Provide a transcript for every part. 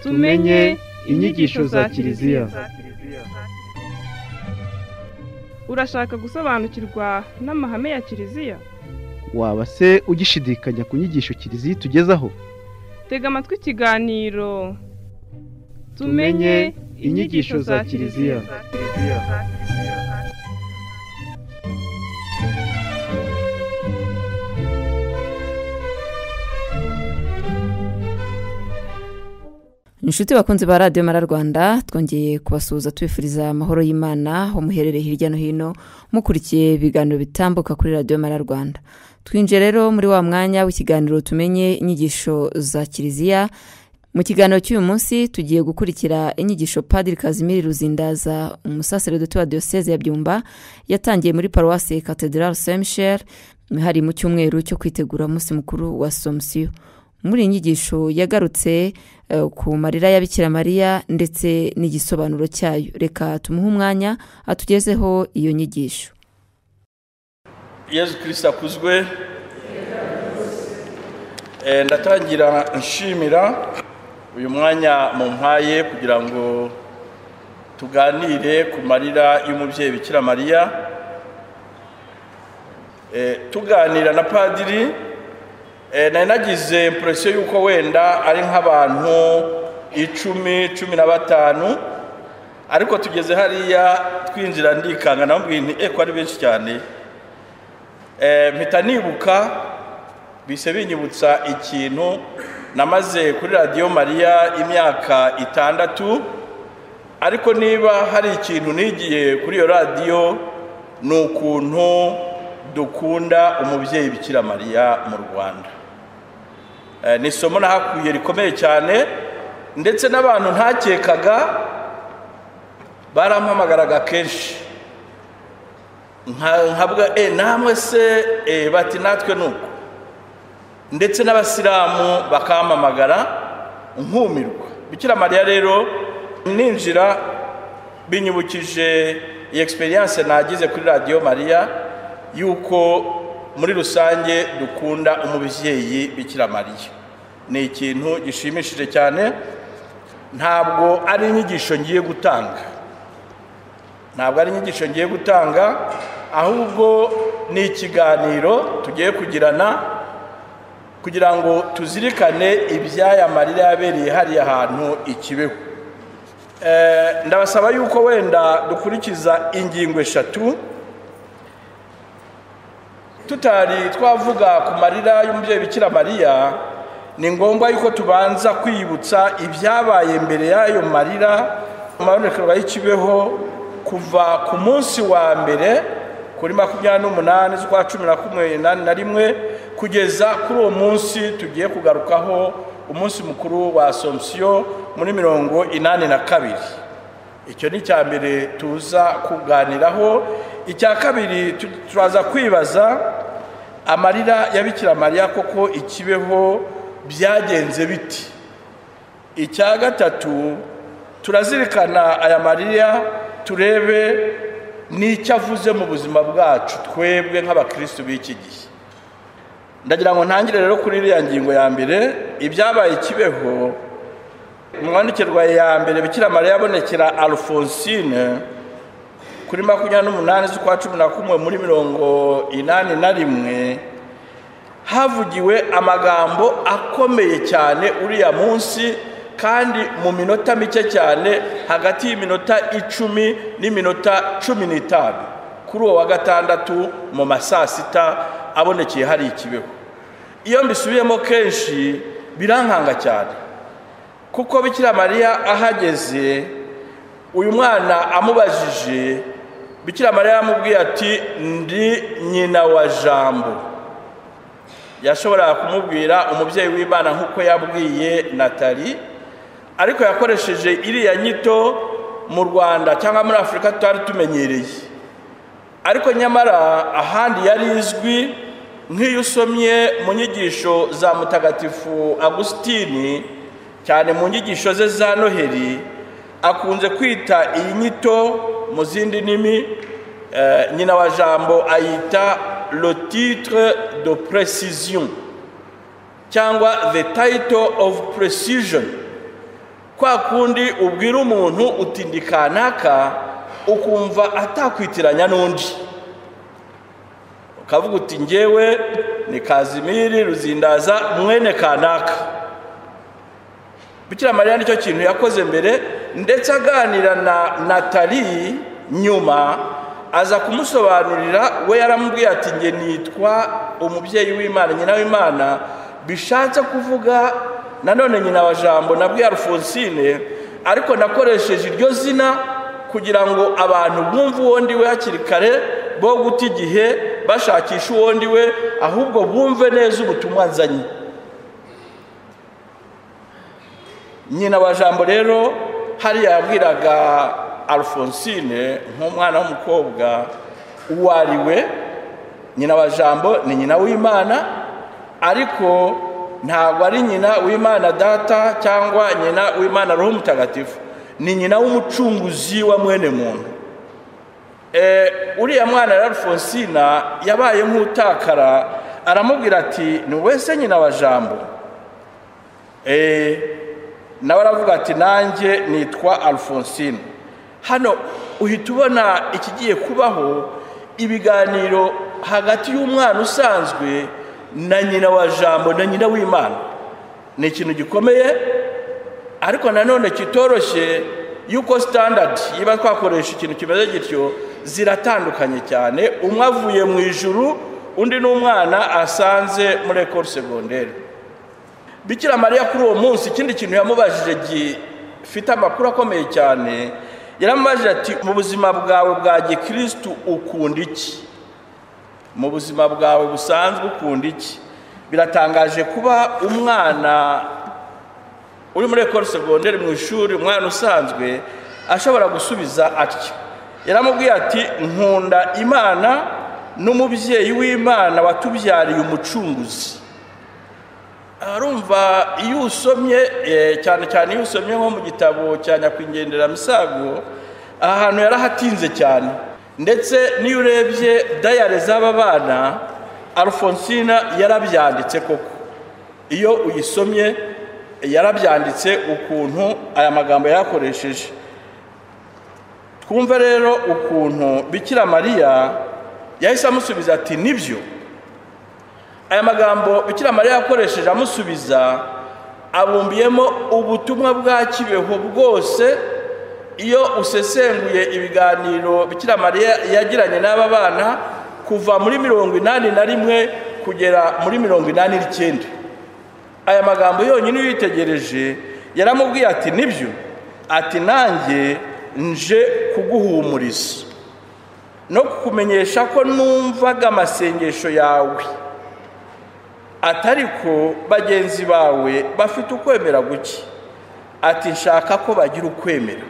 tumenye inyigisho za kiliziya urashaka gusobanukirwa n'amahame ya kiliziya waba se ugishidikanya ku nyigisho kiliziya itugezaho tega amatwi ikiganiro Tumenye inyigisho za Kiliziya. inshuti bakunzi ba radiyo mara rwanda twongeye kubasuhuza tubifuriza amahoro y'imana aho muherereye hirya no hino mukurikiye ibiganiro bitambuka kuri radiyo mara rwanda twinjiye rero muri wa mwanya w'ikiganiro tumenye inyigisho za kiliziya mu kiganiro cy'uyu munsi tugiye gukurikira inyigisho padiri kazimiri ruzindaza umusaseredoti wa diyoseze ya byumba yatangiye muri paruwasi katedrali semisheri hari mu cyumweru cyo kwitegura umunsi mukuru wa somusiyo muri iyi nyigisho yagarutse eh, ku marira ya bikira mariya ndetse n'igisobanuro cyayo reka tumuhe umwanya atugezeho iyo nyigisho yezu kirisita akuzwe Eh, ndatangira nshimira uyu mwanya mumpaye kugira ngo tuganire ku marira y'umubyeyi bikira mariya Eh, tuganira na padiri eh, nari nagize impression y'uko wenda ari nk'abantu icumi cumi na batanu ariko tugeze hariya twinjira ndikanga namubwiye nti eko ari benshi cyane Eh, mpita nibuka bise binyibutsa ikintu namaze kuri radiyo mariya imyaka itandatu ariko niba hari ikintu nigiye kuri iyo radiyo ni ukuntu dukunda umubyeyi bikira mariya mu rwanda Eh, ni isomo nahakuye rikomeye cyane ndetse n'abantu ntakekaga barampamagaraga kenshi Nka- nkavuga e namwe se Eh, bati natwe ni uko ndetse n'abasilamu bakamamagara nkumirwa bikira mariya rero ninjira binyibukije iyi egisperiyanse nagize kuri radiyo mariya yuko muri rusange dukunda umubyeyi bikira mariya ni ikintu gishimishije cyane ntabwo ari inyigisho ngiye gutanga ntabwo ari inyigisho ngiye gutanga ahubwo ni ikiganiro tugiye kugirana kugira ngo tuzirikane ibyaya marira yabereye hariya hantu i kibeho Eh, ndabasaba yuko wenda dukurikiza ingingo eshatu tutari twavuga ku marira y'umubyeyi bikira mariya ni ngombwa yuko tubanza kwibutsa ibyabaye mbere y'ayo marira mu mabonekerwa y'ikibeho kuva ku munsi wa mbere kuri makumyabiri n'umunani z'ukwa cumi na kumwe nani na rimwe kugeza kuri uwo munsi tugiye kugarukaho umunsi mukuru wa asomusiyo muri mirongo inani na kabiri icyo ni icya mbere tuza kuganiraho icya kabiri tu- turaza kwibaza amarira ya bikira mariya koko ikibeho byagenze biti icya gatatu turazirikana aya marira turebe n'icyo avuze mu buzima bwacu twebwe nk'abakirisitu b'iki gihe ndagira ngo ntangire rero kuri iriya ngingo ya mbere ibyabaye ikibeho mu mwandikirwa ya mbere bikira mariya yabonekera alphonsine kuri makumyabiri n'umunani z'ukwa cumi na kumwe muri mirongo inani na rimwe havugiwe amagambo akomeye cyane uriya munsi kandi mu minota mike cyane hagati y'iminota icumi n'iminota cumi n'itanu kuri uwo wa gatandatu mu ma saa sita abonekeye hari ikibeho iyo mbisubiyemo kenshi birankanga cyane kuko bikira mariya ahageze uyu mwana amubajije bikira mariya yamubwiye ati ndi nyina wa jambo yashoboraga kumubwira umubyeyi w'imana nk'uko yabwiye natali ariko yakoresheje iriya nyito mu rwanda cyangwa muri afurika tutari tumenyereye ariko nyamara ahandi yari izwi nk'iyo usomye mu nyigisho za mutagatifu agusitini cyane mu nyigisho ze za noheli akunze kwita iyi nyito mu zindi ndimi eh, nyina wa jambo ayita le titre de précision cyangwa the title of precision kwa kundi ubwira umuntu uti ndi kanaka ukumva atakwitiranya n'undi ukavuga uti ngewe ni kazimiri ruzindaza mwene kanaka bukira mariya nicyo kintu yakoze mbere ndetse aganira na natali nyuma aza kumusobanurira we yaramubwiye ati nge nitwa umubyeyi w'imana nyina w'imana bishatse kuvuga nanone nyina wa jambo nabwiye alphonsine ariko nakoresheje iryo zina kugira ngo abantu bumve uwo ndiwe hakiri kare bo guta igihe bashakisha uwo ndiwe ahubwo bumve neza ubutumwa nzanye nyina wa jambo rero hariya yabwiraga alphonsine nk'umwana w'umukobwa uwo ari we nyina wa jambo ni nyina w'imana ariko ntabwo ari nyina w'imana data cyangwa nyina w'imana roho mutagatifu ni nyina w'umucunguzi wa mwene muntu uriya mwana rero alphonsina yabaye nk'utakara aramubwira ati ni wese nyina wa jambo nawe aravuga ati nanjye nitwa alphonsine hano uhita ubona ikigiye kubaho ibiganiro hagati y'umwana usanzwe na nyina wa jambo na nyina w'imana ni ikintu gikomeye ariko nanone kitoroshye yuko standard yiba twakoresha ikintu kimeze gityo ziratandukanye cyane umwe avuye mu ijuru undi ni umwana asanze muri ekoro segonderi bikira mariya kuri uwo munsi ikindi kintu yamubajije gifite amakuru akomeye cyane yaramubajije ati mu buzima bwawe bwa gikirisitu ukunda iki mu buzima bwawe busanzwe ukunda iki biratangaje kuba umwana uri muri ekoro segonderi mu ishuri umwana usanzwe ashobora gusubiza atyo yaramubwiye ati nkunda imana n'umubyeyi w'imana watubyariye umucunguzi arumva iyo usomye cyane cyane iyo usomye nko mu gitabo cya nyakwigendera misago aha hantu yarahatinze cyane ndetse n'iyo urebye dayare z'aba bana alphonsine yarabyanditse koko iyo uyisomye yarabyanditse ukuntu aya magambo yayakoresheje twumve rero ukuntu bikira mariya yahise amusubiza ati nibyo aya magambo bikira mariya yakoresheje amusubiza abumbiyemo ubutumwa bwa kibeho bwose iyo usesenguye ibiganiro bikira mariya yagiranye n'aba bana kuva muri mirongo inani na rimwe kugera muri mirongo inani n'icyenda aya magambo yonyine iyo uyitegereje yaramubwiye ati nibyo ati nanjye nje kuguhumuriza no kukumenyesha ko numvaga amasengesho yawe atariko bagenzi bawe bafite ukwemera guke ati nshaka ko bagira ukwemera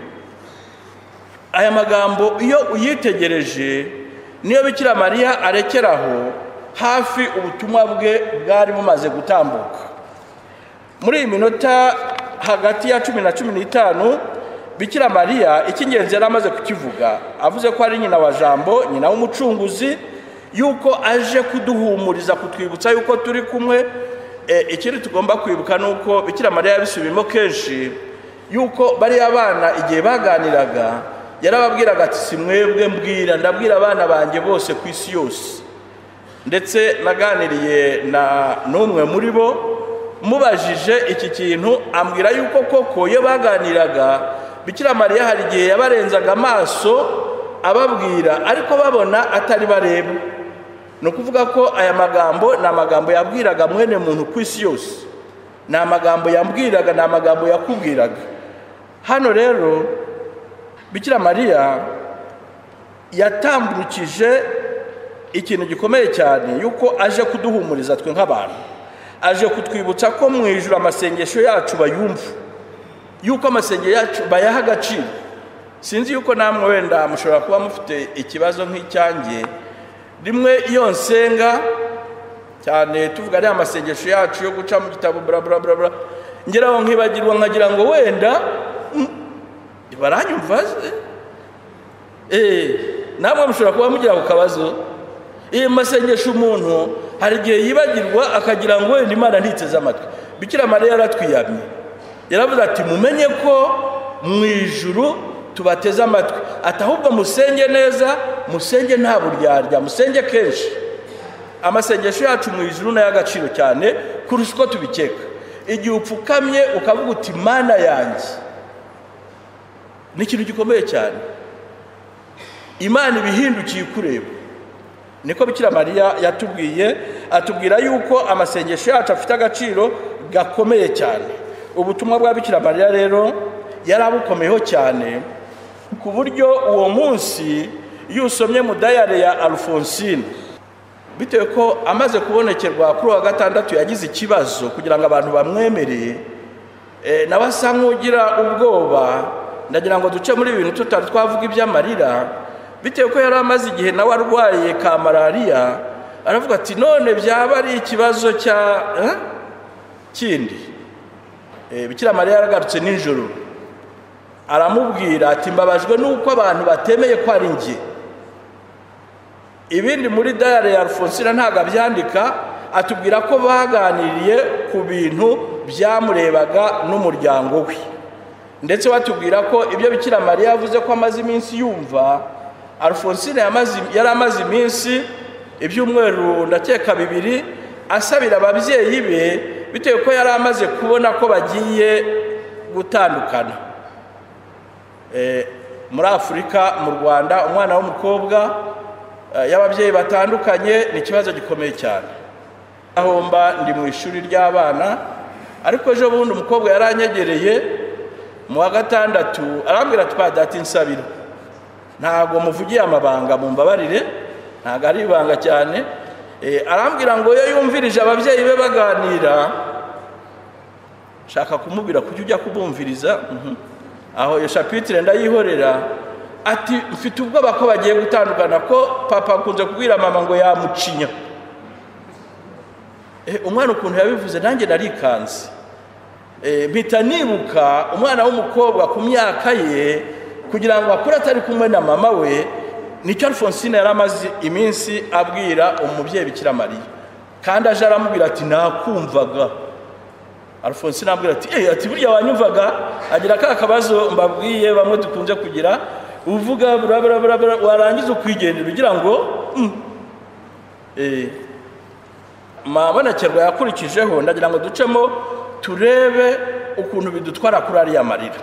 aya magambo iyo uyitegereje niyo bikira mariya arekeraho hafi ubutumwa bwe bwari bumaze gutambuka muri iyi minota hagati ya cumi na cumi n'itanu bikira mariya icy'ingenzi yari amaze kukivuga avuze ko ari nyina wa jambo nyina w'umucunguzi yuko aje kuduhumuriza kutwibutsa yuko turi kumwe ikindi tugomba kwibuka ni uko bikira mariya yabisubiyemo kenshi yuko bariya bana igihe baganiraga yarababwiraga ati si mwebwe mbwira ndabwira abana banjye bose ku isi yose ndetse naganiriye na n'umwe muri bo mubajije iki kintu ambwira yuko koko iyo baganiraga bikira mariya hari igihe yabarenzaga amaso ababwira ariko babona atari bareba ni ukuvuga ko aya magambo ni amagambo yabwiraga mwene muntu ku isi yose ni amagambo yambwiraga ni amagambo yakubwiraga hano rero bikira mariya yatambukije ikintu gikomeye cyane yuko aje kuduhumuriza twe nk'abantu aje kutwibutsa ko mu ijoro amasengesho yacu bayumva yuko amasengesho yacu bayaha agaciro sinzi yuko namwe wenda mushobora kuba mufite ikibazo nk'icyange rimwe iyo nsenga cyane tuvuga ariya masengesho yacu yo guca mu gitabo buraburabura ngeraho nkibagirwa nkagira ngo wenda baranyumva namwe mushobora kuba mugira ako kabazo iyo masengesho umuntu hari igihe yibagirwa akagira ngo wenda imana ntiteze amatwi bikira mariya yaratwiyamye yaravuze ati mumenye ko mu ijuru tubateze amatwi ati ahubwo musenge neza musenge nta buryarya musenge kenshi amasengesho yacu mu ijuru ni ay'agaciro cyane kurusha uko tubikeka igihe upfukamye ukavuga uti mana yanjye ni ikintu gikomeye cyane imana ibihindukiye ikureba niko bikira mariya yatubwiye atubwira yuko amasengesho yacu afite agaciro gakomeye cyane ubutumwa bwa bikira mariya rero yari abukomeyeho cyane ku buryo uwo munsi iyo usomye mu dayari ya alphonsine bitewe ko amaze kubonekerwa kuri uwa gatandatu yagize ikibazo kugira ngo abantu bamwemereye nawe asa nk'ugira ubwoba ndagira ngo duce muri ibi bintu tutari twavuga iby'amarira bitewe ko yari amaze igihe nawe arwaye ka malariya aravuga ati none byaba ari ikibazo cya kindi bikira mariya yaragarutse nijoro aramubwira ati mbabajwe n'uko abantu batemeye ko ari njye ibindi muri dayari ya alphonsine ntabwo abyandika atubwira ko baganiriye ku bintu byamurebaga n'umuryango we ndetse batubwira ko ibyo bikira mariya yavuze ko amaze iminsi yumva alphonsine yari amaze iminsi ibyumweru ndakeka bibiri asabira ababyeyi be bitewe ko yari amaze kubona ko bagiye gutandukana muri afurika mu rwanda umwana w'umukobwa y'ababyeyi batandukanye ni ikibazo gikomeye cyane ahomba ndi mu ishuri ry'abana ariko ejo bundi umukobwa yaranyegereye mu wa gatandatu arambwira ati nsabira ntabwo muvugiye amabanga mu mbabarire ntabwo ari ibanga cyane arambwira ngo iyo yumvirije ababyeyi be baganira shaka kumubwira kujya ujya kubumviriza aho iyo shapitire ndayihorera ati mfite ubwoba ko bagiye gutandukana ko papa akunze kubwira mama ngo yamucinya umwana ukuntu yabivuze nanjye narikanze mpita nibuka umwana w'umukobwa ku myaka ye kugira ngo akure atari kumwe na mama we nicyo alphonsine yari amaze iminsi abwira umubyeyi bikira mariya kandi aje aramubwira ati nakumvaga alphonsine amubwira ati eee ati burya wanyumvaga agira ka kabazo mbabwiye bamwe dukunze kugira uvuga buraburabura warangiza ukwigendera ugira ngo mabonekerwa yakurikijeho ndagira ngo ducemo turebe ukuntu bidutwara kuri ariya marira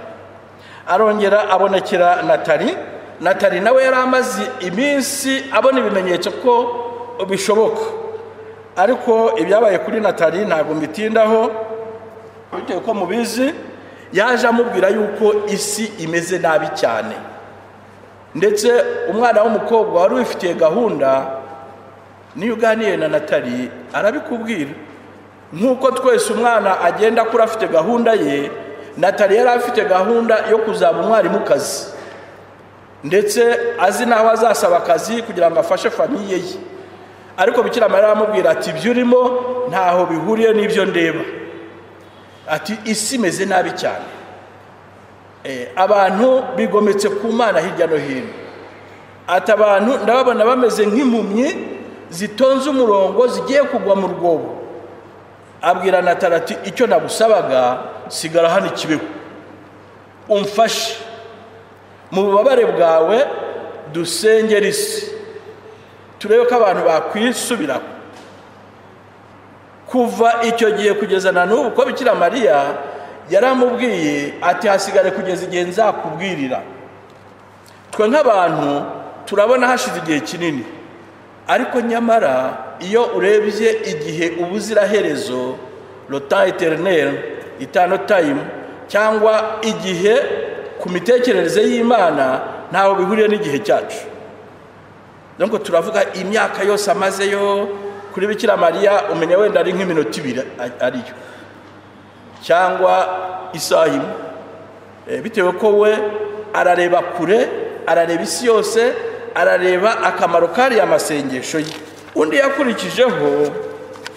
arongera abonekera natali natali nawe yari amaze iminsi abona ibimenyetso ko bishoboka ariko ibyabaye kuri natali ntabwo mbitindaho bitewe ko mubizi yaje amubwira yuko isi imeze nabi cyane ndetse umwana w'umukobwa wari ubifitiye gahunda niyo uganiye na natali arabikubwira nk'uko twese umwana agenda akura afite gahunda ye natali yari afite gahunda yo kuzaba umwarimukazi ndetse azi n'aho azasaba akazi kugira ngo afashe famiye ye ariko bikira mariya aramubwira ati ibyo urimo ntaho bihuriye n'ibyo ndeba ati isi imeze nabi cyane abantu bigometse ku mana hirya no hino ati abantu ndababona bameze nk'impumyi zitonze umurongo zigiye kugwa mu rwobo abwira natara ati icyo nagusabaga sigara hano ikibeho umfashe mu bubabare bwawe dusengere isi turebe ko abantu bakwisubiraho kuva icyo gihe kugeza na n'ubu ko bikira mariya yaramubwiye ati hasigare kugeza igihe nzakubwirira twe nk'abantu turabona hashize igihe kinini ariko nyamara iyo urebye igihe ubuziraherezo rota eterineri itanu tayimu cyangwa igihe ku mitekerereze y'imana ntaho bihuriye n'igihe cyacu nubwo turavuga imyaka yose amazeyo kuri bikira mariya umenya wenda ari nk'iminota ibiri ariyo cyangwa isaha imwe bitewe ko we arareba kure arareba isi yose arareba akamaro kariya masengesho ye undi yakurikijeho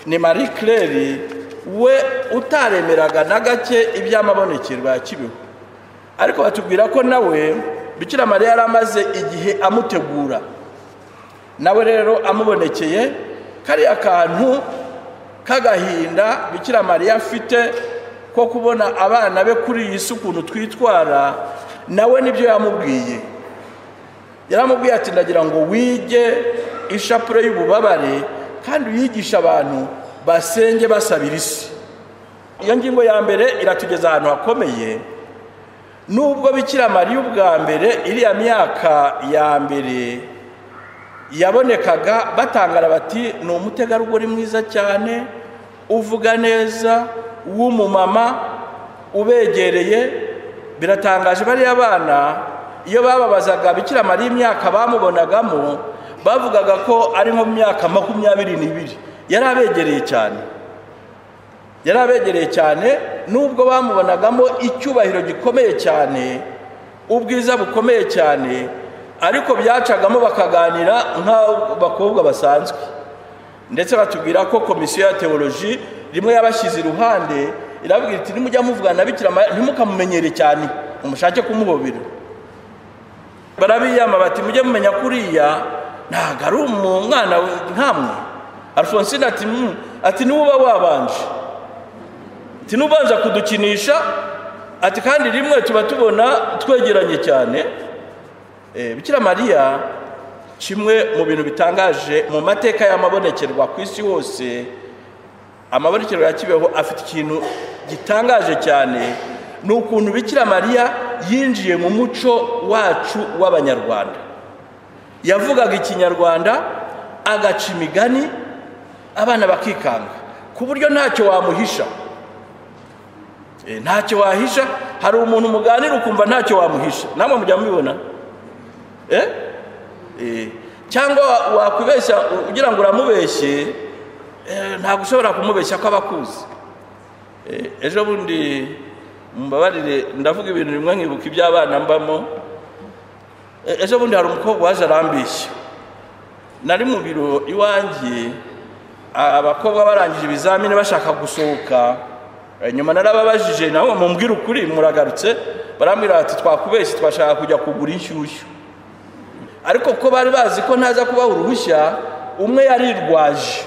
ni marie claire we utaremeraga na gake iby'amabonekerwa ya kibeho ariko batubwira ko nawe bikira mariya yari amaze igihe amutegura nawe rero amubonekeye kariya kantu k'agahinda bikira mariya afite ko kubona abana be kuri iyi si ukuntu twitwara nawe nibyo yamubwiye yaramubwiye ati ndagira ngo wige ishapure y'ububabare kandi uyigishe abantu basenge basabira isi iyo ngingo ya mbere iratugeza ahantu hakomeye nubwo bikira mariya ubwa mbere iriya myaka ya mbere yabonekaga batangara bati ni umutegarugori mwiza cyane uvuga neza w'umumama ubegereye biratangaje bariya bana iyo bababazaga bikira mariya imyaka bamubonagamo bavugaga ko ari nko mu myaka makumyabiri n'ibiri yari abegereye cyane yari abegereye cyane nubwo bamubonagamo icyubahiro gikomeye cyane ubwiza bukomeye cyane ariko byacagamo bakaganira nk'abakobwa basanzwe ndetse batubwira ko komisiyo ya teoloji rimwe yabashyize iruhande irabwira iti nimujya muvugana na bikira mariya ntimukamumenyere cyane umushake kumuhobera barabiyama bati mujye mumenya kuriya ntabwo ari umwana nkamwe alphonsine ati ati niwe uba wabanje ati n'ubanza kudukinisha ati kandi rimwe tuba tubona twegeranye cyane bikira mariya kimwe mu bintu bitangaje mu mateka y'amabonekerwa ku isi hose amabonekerwa ya kibeho afite ikintu gitangaje cyane ni ukuntu bikira mariya yinjiye mu muco wacu w'abanyarwanda yavugaga ikinyarwanda agaca imigani abana bakikanga ku buryo ntacyo wamuhisha ntacyo wahisha hari umuntu muganira ukumva ntacyo wamuhisha namwe mujya mubibona cyangwa wakwibeshya ugira ngo uramubeshye ntabwo ushobora kumubeshya ko abakuzi ejo bundi mbabarire ndavuga ibintu bimwe nkibuka iby'abana mbamo ejo bundi hari umukobwa waje arambeshya nari mu biro iwanjye abakobwa barangije ibizamini bashaka gusohoka nyuma narababajije nawe mumbwire ukuri muragarutse barambwira bati twakubeshye twashaka kujya kugura inshyushyu ariko ko bari bazi ko ntaza kubaha uruhushya umwe yarirwaje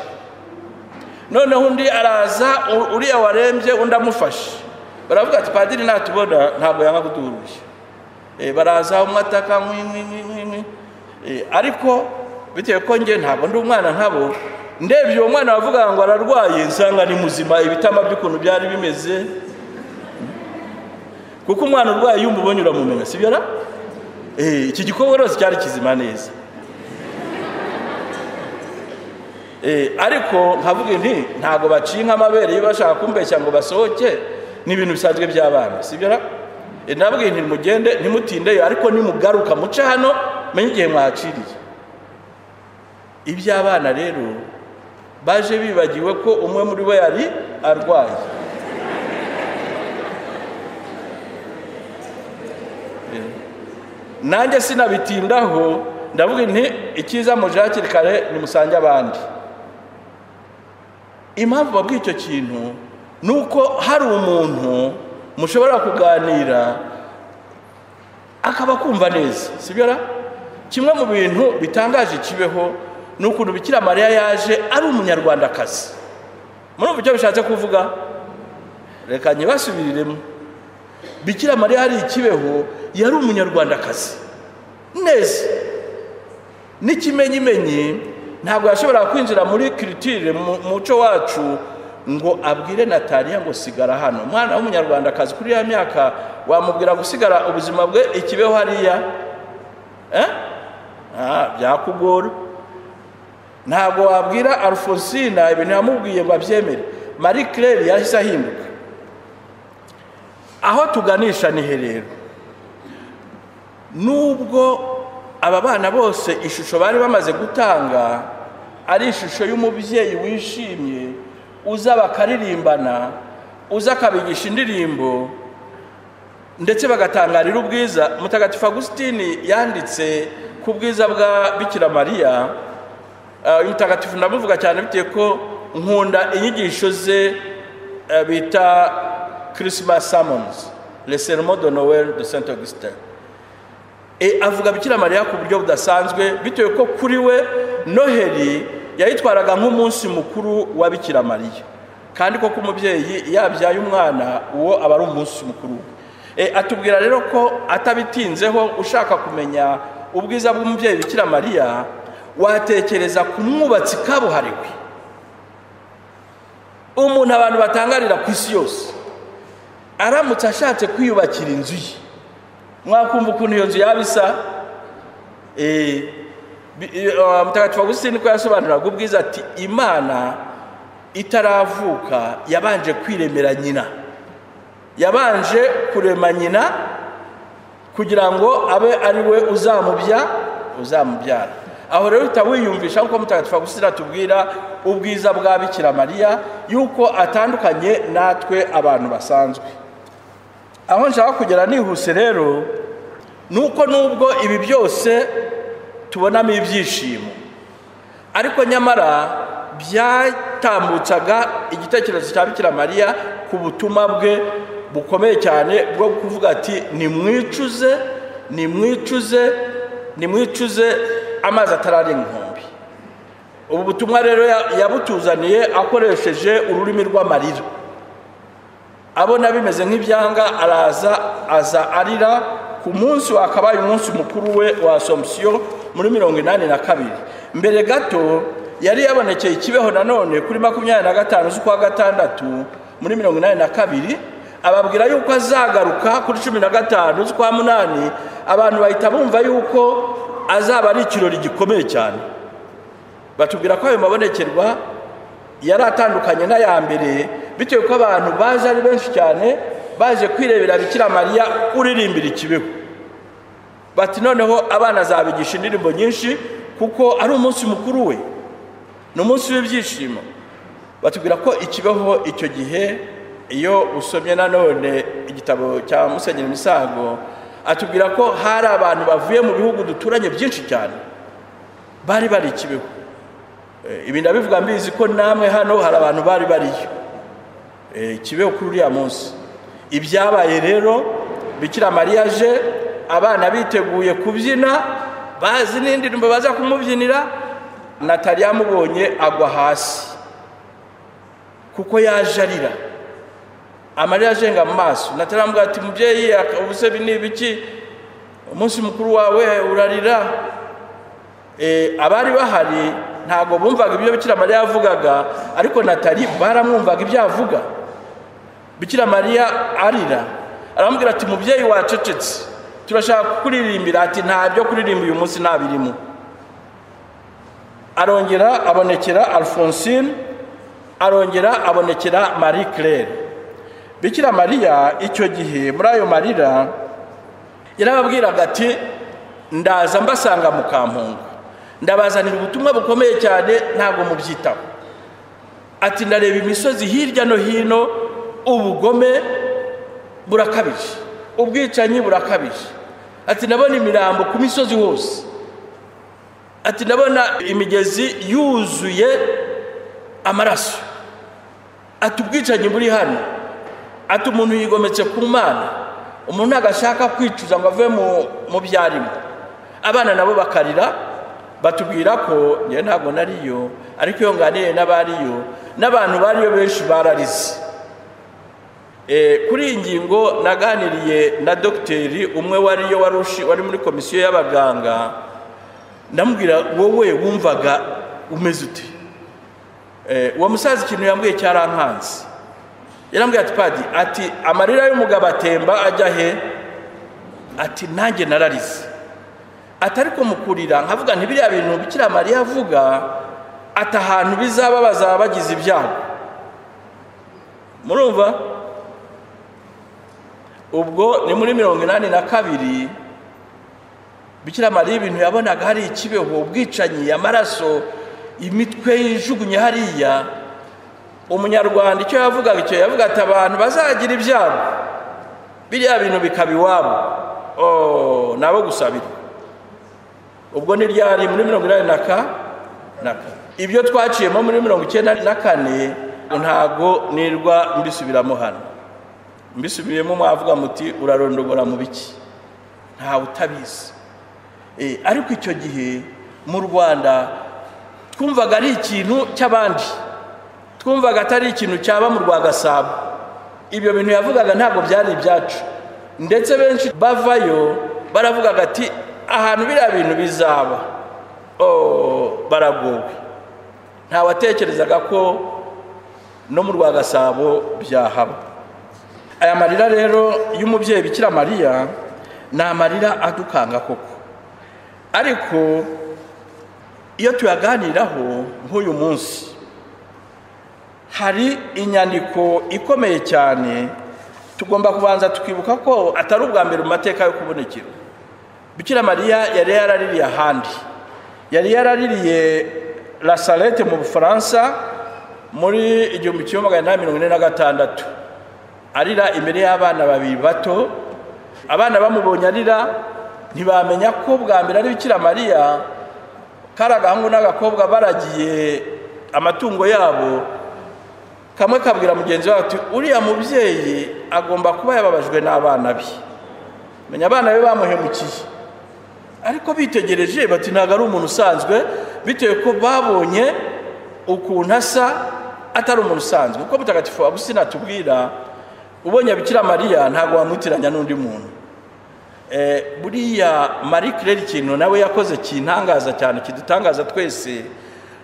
noneho undi araza uriya warembye undi amufashe baravuga ati padiri natubona ntabwo yanga kuduha uruhushya baraza umwe ataka nk'inkwi ariko bitewe ko njye ntabwo ndi umwana nkabo ndebye uwo mwana wavuga ngo ararwaye nsanga ni muzima ibitama by'ukuntu byari bimeze kuko umwana urwaye yumva ubonye uramumenya si byo iki gikorwa rwose cyari kizima neza ariko nkavuga inti ntabwo baciye nk'amabere iyo bashaka kumbeshya ngo basohoke ni ibintu bisanzwe by'abana si byo nabwiye inti mugende ntimutindeyo ariko nimugaruka muce hano menye igihe mwahaciriye iby'abana rero baje bibagiwe ko umwe muri bo yari arwaye nanjye sinabitindaho ndavuga nti icyiza muje hakiri kare nimusange abandi impamvu babwiye icyo kintu ni uko hari umuntu mushobora kuganira akaba kumva neza si byo kimwe mu bintu bitangaje kibeho ni ukuntu bikira mariya yaje ari umunyarwandakazi muri ubu buryo bishatse kuvuga reka ntibasubiriremo bikira mariya hari ikibeho yari umunyarwandakazi neza n'ikimenyimenyi ntabwo yashobora kwinjira muri kiritire mu muco wacu ngo abwire nataliya ngo sigara hano umwana w'umunyarwandakazi kuri ya myaka wamubwira gusigara ubuzima bwe ikibeho hariya byakugora ntabwo wabwira alphonsine ibintu yamubwiye ngo abyemere marie claire yahise ahinduka aho tuganisha ni herero nubwo aba bana bose ishusho bari bamaze gutanga ari ishusho y'umubyeyi wishimye uza bakaririmbana uza akabigisha indirimbo ndetse bagatangarira ubwiza mutagatifu agusitini yanditse ku bwiza bwa bikira mariya mutagatifu ndamuvuga cyane bitewe ko nkunda inyigisho ze bita christmas summons le sermon de noel de saint augustin avuga bikira mariya ku buryo budasanzwe bitewe ko kuri we noheli yayitwaraga nk'umunsi mukuru wa bikira mariya kandi koko umubyeyi yabyaye umwana uwo aba ari umunsi mukuru we atubwira rero ko atabitinzeho ushaka kumenya ubwiza bw'umubyeyi bikira mariya watekereza ku mwubatsi kabuhariwe umuntu abantu batangarira ku isi yose aramutse ashatse kwiyubakira inzu ye mwakumva ukuntu iyo nzu yaba isa mutagatifu agusitini ko yasobanuraga ubwiza ati imana itaravuka yabanje kwiremera nyina yabanje kurema nyina kugira ngo abe ari we uzamubya uzamubyara aho rero uhita wiyumvisha nk'uko mutagatifu agusitini atubwira ubwiza bwa bikira mariya yuko atandukanye natwe abantu basanzwe aho nshaka kugera nihuse rero ni uko nubwo ibi byose tubonamo ibyishimo ariko nyamara byatambutsaga igitekerezo cya bikira mariya ku butumwa bwe bukomeye cyane bwo kuvuga ati nimwicuze nimwicuze nimwicuze amazi atarari inkombe ubu butumwa rero yabutuzaniye akoresheje ururimi rw'amarira abona bimeze nk'ibyanga araza aza arira ku munsi wakabaye umunsi mukuru we wa asomusiyo muri mirongo inani na kabiri mbere gato yari yabonekeye ikibeho nanone kuri makumyabiri na gatanu z'ukwa gatandatu muri mirongo inani na kabiri ababwira yuko azagaruka kuri cumi na gatanu z'ukwa munani abantu bahita bumva yuko azaba ari ikirori gikomeye cyane batubwira ko ayo mabonekerwa yari atandukanye n'aya mbere bitewe ko abantu baje ari benshi cyane baje kwirebera bikira mariya uririmbira ikibeho bati noneho abana zabigisha indirimbo nyinshi kuko ari umunsi mukuru we ni umunsi w'ibyishimo batubwira ko ikibeho icyo gihe iyo usomye nanone igitabo cya musenyeri misago atubwira ko hari abantu bavuye mu bihugu duturanye byinshi cyane bari bari ikibeho ibi ndabivuga mbizi ko namwe hano hari abantu bari bariyo ikibeho kuri uriya munsi ibyabaye rero bikira mariya aje abana biteguye kubyina bazi n'indirimbo baza kumubyinira nataliya amubonye agwa hasi kuko yaje arira amarira ajenga mu maso nataliya amubwira ati mubyeyi ubuse ni ibiki umunsi mukuru wawe urarira abari bahari ntabwo bumvaga ibyo bikira mariya yavugaga ariko natali baramwumvaga ibyo avuga bikira mariya arira aramubwira ati mubyeyi wacecetse turashaka kuririmbira ati nta byo kuririmba uyu munsi nta birimo arongera abonekera alphonsine arongera abonekera marie claire bikira mariya icyo gihe muri ayo marira yarababwiraga ati ndaza mbasanga mu kampungu ndabazanira ubutumwa bukomeye cyane ntabwo mubyitaho ati ndareba imisozi hirya no hino ubugome burakabije ubwicanyi burakabije ati ndabona imirambo ku misozi hose ati ndabona imigezi yuzuye amaraso ati ubwicanyi buri hano ati umuntu yigometse ku mana umuntu ntabwo ashaka kwicuza ngo ave mu byarimo abana nabo bakarira batubwira ko njye ntabwo nariyo ariko iyo nganiriye n'abariyo n'abantu bariyo benshi bararize kuri iyi ngingo naganiriye na dogiteri umwe wariyo wari muri komisiyo y'abaganga ndamubwira wowe wumvaga umeze ute uwo musaza ikintu yambwiye cyarankanze yarambwiye ati padi ati amarira y'umugabo atemba ajya he ati nanjye nararize ati ariko mu kurira nkavuga ntibiriya bintu bikira mariya avuga ati ahantu bizaba bazaba bagize ibyago murumva ubwo ni muri mirongo inani na kabiri bikira mariya ibintu yabonaga hari ikibeho ubwicanyi amaraso imitwe yijugunye hariya umunyarwanda icyo yavugaga icyo yavuga ati abantu bazagira ibyago biriya bintu bikaba iwabo nabo gusabira ubwo ni ryari muri mirongo inani na kane ibyo twaciyemo muri mirongo icyenda na kane ntabwo nirwa mbisubiramo hano mbisubiyemo mwavuga muti urarondogora mu biki ntawe utabizi ariko icyo gihe mu rwanda twumvaga ari ikintu cy'abandi twumvaga atari ikintu cyaba mu rwa gasabo ibyo bintu yavugaga ntabwo byari ibyacu ndetse benshi bavayo baravugaga ati ahantu biriya bintu bizaba Oh, baraguwe ntawatekerezaga ko no mu rwa gasabo byahaba aya marira rero y'umubyeyi bikira mariya ni amarira adukanga koko ariko iyo tuyaganiraho nk'uyu munsi hari inyandiko ikomeye cyane tugomba kubanza tukibuka ko atari ubwa mbere mu mateka yo kubonekera bikira mariya yari yaraririye ahandi yari yaraririye rasarete mu bufaransa muri igihumbi kimwe magana inani mirongo ine na gatandatu arira imbere y'abana babiri bato abana bamubonye arira ntibamenya ko bwa mbere ari bikira mariya kari agahungu n'agakobwa baragiye amatungo yabo kamwe kabwira mugenzi wawe ati uriya mubyeyi agomba kuba yababajwe n'abana be menya abana be bamuhemukiye ariko bitegereje bati ntabwo ari umuntu usanzwe bitewe ko babonye ukuntu asa atari umuntu usanzwe kuko mutagatifu abusina atubwira ubonye bikira mariya ntabwo wamutiranya n'undi muntu buriya marie claire ikintu nawe yakoze kintangaza cyane kidutangaza twese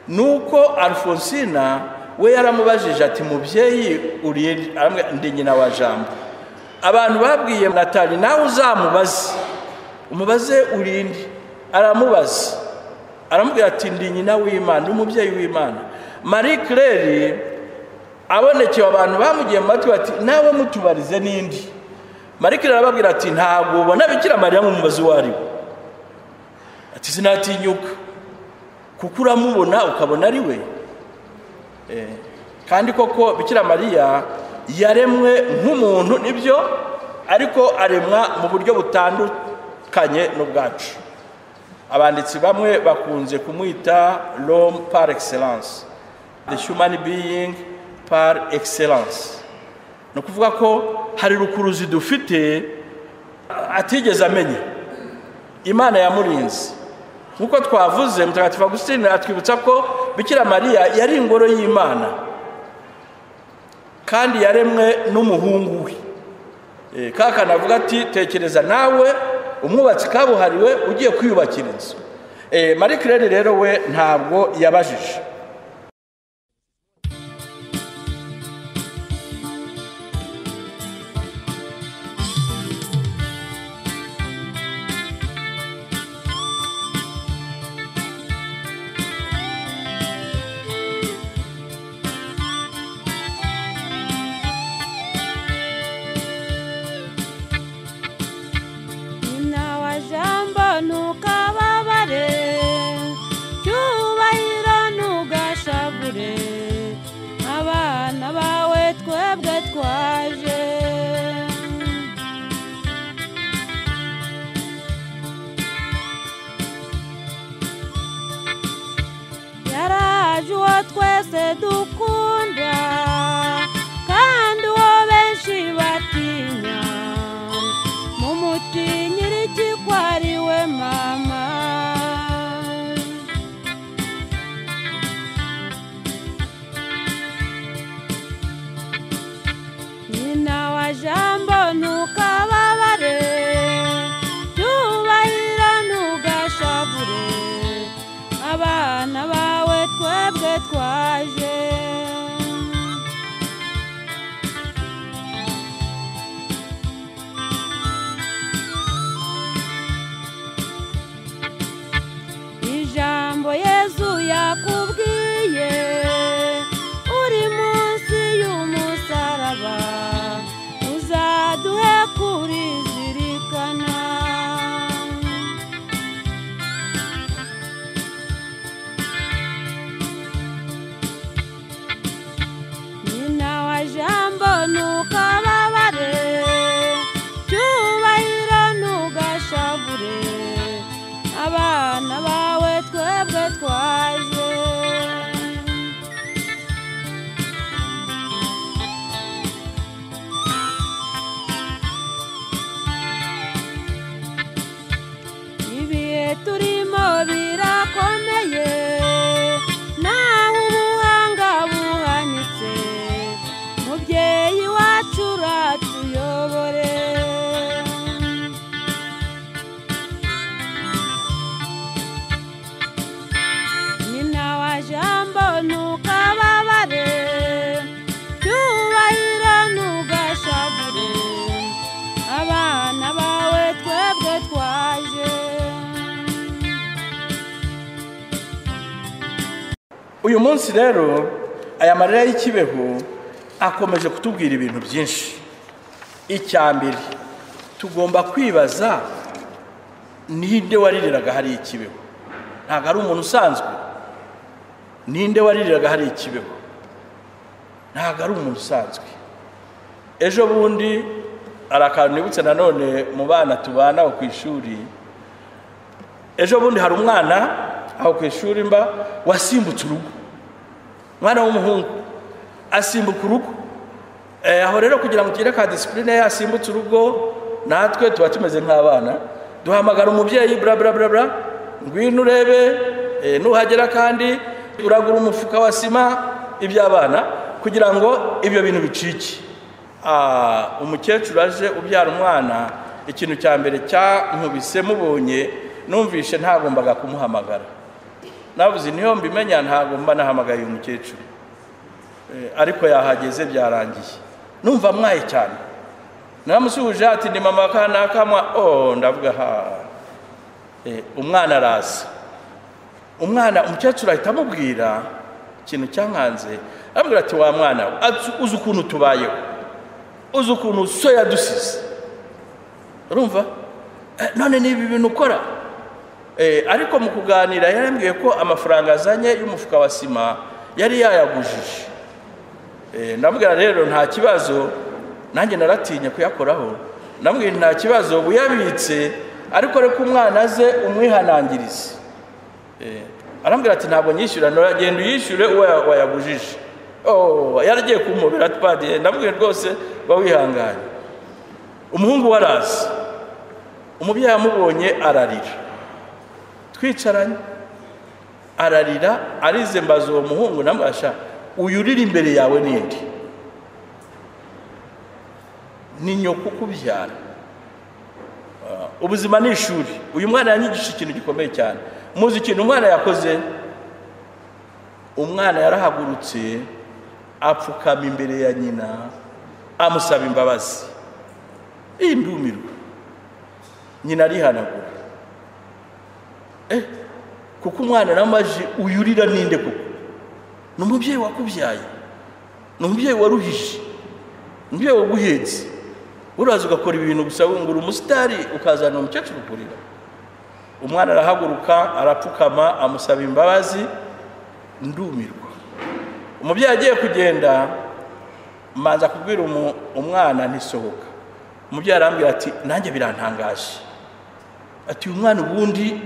ni uko alfonsina we yaramubajije ati mubyeyi uri ndi nyina wa jambo abantu babwiye natali nawe uzamubaze umubaze urinde aramubaza aramubwira ati ndi nyina w'imana umubyeyi w'imana marie claire abonekewe abantu bamugiye mu matwi bati nawe mutubarize n'indi marike arababwira ati ntabwo ubona bikira mariya mu mubazi uwo ari we ati sinatinyuka kuko uramubona ukabona ari we kandi koko bikira mariya yaremwe nk'umuntu nibyo ariko aremwa mu buryo butandukanye n'ubwacu abanditsi bamwe bakunze kumwita rome par excellence the human being par excellence ni ukuvuga ko hari rukuruzi dufite atigeze amenya imana yamurinze nk'uko twavuze mutagatifu agusitine atwibutsa ko bikira mariya yari ingoro y'imana kandi yaremwe n'umuhungu we kakana avuga ati tekereza nawe umwubatsi kabuhariwe ugiye kwiyubakira inzu marie claire rero we ntabwo yabajije birakomeye naho ubuhanga buhanitse uyu munsi rero aya marira y'ikibeho akomeje kutubwira ibintu byinshi icya mbere tugomba kwibaza ninde waririraga hari ikibeho ntabwo ari umuntu usanzwe ninde waririraga hari ikibeho ntabwo ari umuntu usanzwe ejo bundi hari akantu nibutse nanone mu bana tubana aho ku ishuri ejo bundi hari umwana aho ku ishuri mba wasimbutse urugo umwana w'umuhungu asimbuka urugo Eh, aho rero kugira ngo tugire ka disipurine yasimbutse urugo natwe tuba tumeze nk'abana duhamagara umubyeyi bla bla bla bla ngwino urebe eh, nuhagera kandi uragura umufuka wa sima iby'abana kugira ngo ibyo bintu bicike Ah, umukecuru aje ubyara umwana ikintu cya mbere cyankubise mubonye numvishe ntagombaga kumuhamagara navuze niyo mbimenya ntabwo mba nahamagaye uyu mukecuru Eh, ariko yahageze byarangiye numva mwaye cyane naramusuhuje ati ni mama kanaka mwa oh ndavuga ha Eh, umwana araza umwana umukecuru ahita amubwira ikintu cyankanze aramubwira ati wa mwana we, ati uzi ukuntu tubayeho uzi ukuntu so yadusize urumva Eh, none ni ibi bintu ukora Eh, ariko mu kuganira yarambwiye ko amafaranga azanye y'umufuka wa sima yari yayagujije Eh, ndamubwira rero nta kibazo nanjye naratinya kuyakoraho ndamubwira nta kibazo uyabitse ariko reka umwana aze umwihanangirize Eh, arambwira ati ntabwo nyishyura nagenda uyishyure uwo ya- wayagujije Oh, yaragiye kumubera twadiye ndamubwira rwose ba wihanganye umuhungu we araza umubyeyi amubonye ararira twicaranye ararira arize mbaza uwo muhungu namubasha uyu urira imbere yawe ninde ni nyoko ukubyara Ah, ubuzima ni ishuri uyu mwana yanyigisha ikintu gikomeye cyane muzi ikintu umwana yakoze umwana yarahagurutse apfukama imbere ya nyina amusaba imbabazi iyi ndumirwa nyina arihanagura kuko umwana n'amaji uyurira ninde koko ni umubyeyi wakubyaye ni umubyeyi waruhije umubyeyi waguhetse uraza ugakora ibintu gusa wungura umusitari ukazana umukecuru kurira umwana arahaguruka arapfukama amusaba imbabazi ndumirwa umubyeyi agiye kugenda manza kubwira umu- umwana ntisohoka umubyeyi arambwira ati nanjye birantangaje ati uyu mwana ubundi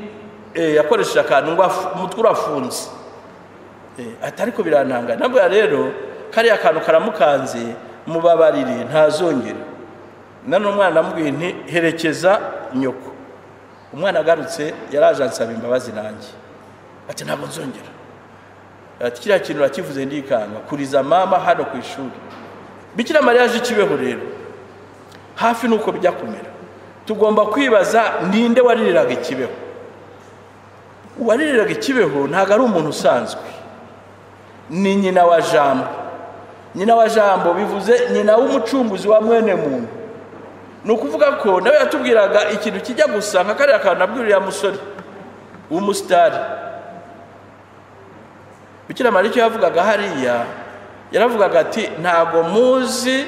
eh, yakoresheje akantu ngo afu- umutwe urafunze Eh, ati ariko birantanga nabwo rero kariya kantu karamukanze mubabarire ntazongera none umwana namubwiye nti herekeza nyoko umwana agarutse yaraje ansaba imbabazi nanjye ati ntabwo nzongera ati kiriya kintu urakivuze ndikanga kuriza mama hano ku ishuri bikira mariya aje ikibeho rero hafi nuko bijya kumera tugomba kwibaza ninde waririraga ikibeho uwaririraga ikibeho ntabwo ari umuntu usanzwe ni nyina wa jambo nyina wa jambo bivuze nyina w'umucunguzi wa mwene muntu ni ukuvuga ko nawe yatubwiraga ikintu kijya gusa nka kariya kantu nabwiriye musore w'umusitari bikira mariya icyo yavugaga hariya yaravugaga ati ntabwo muzi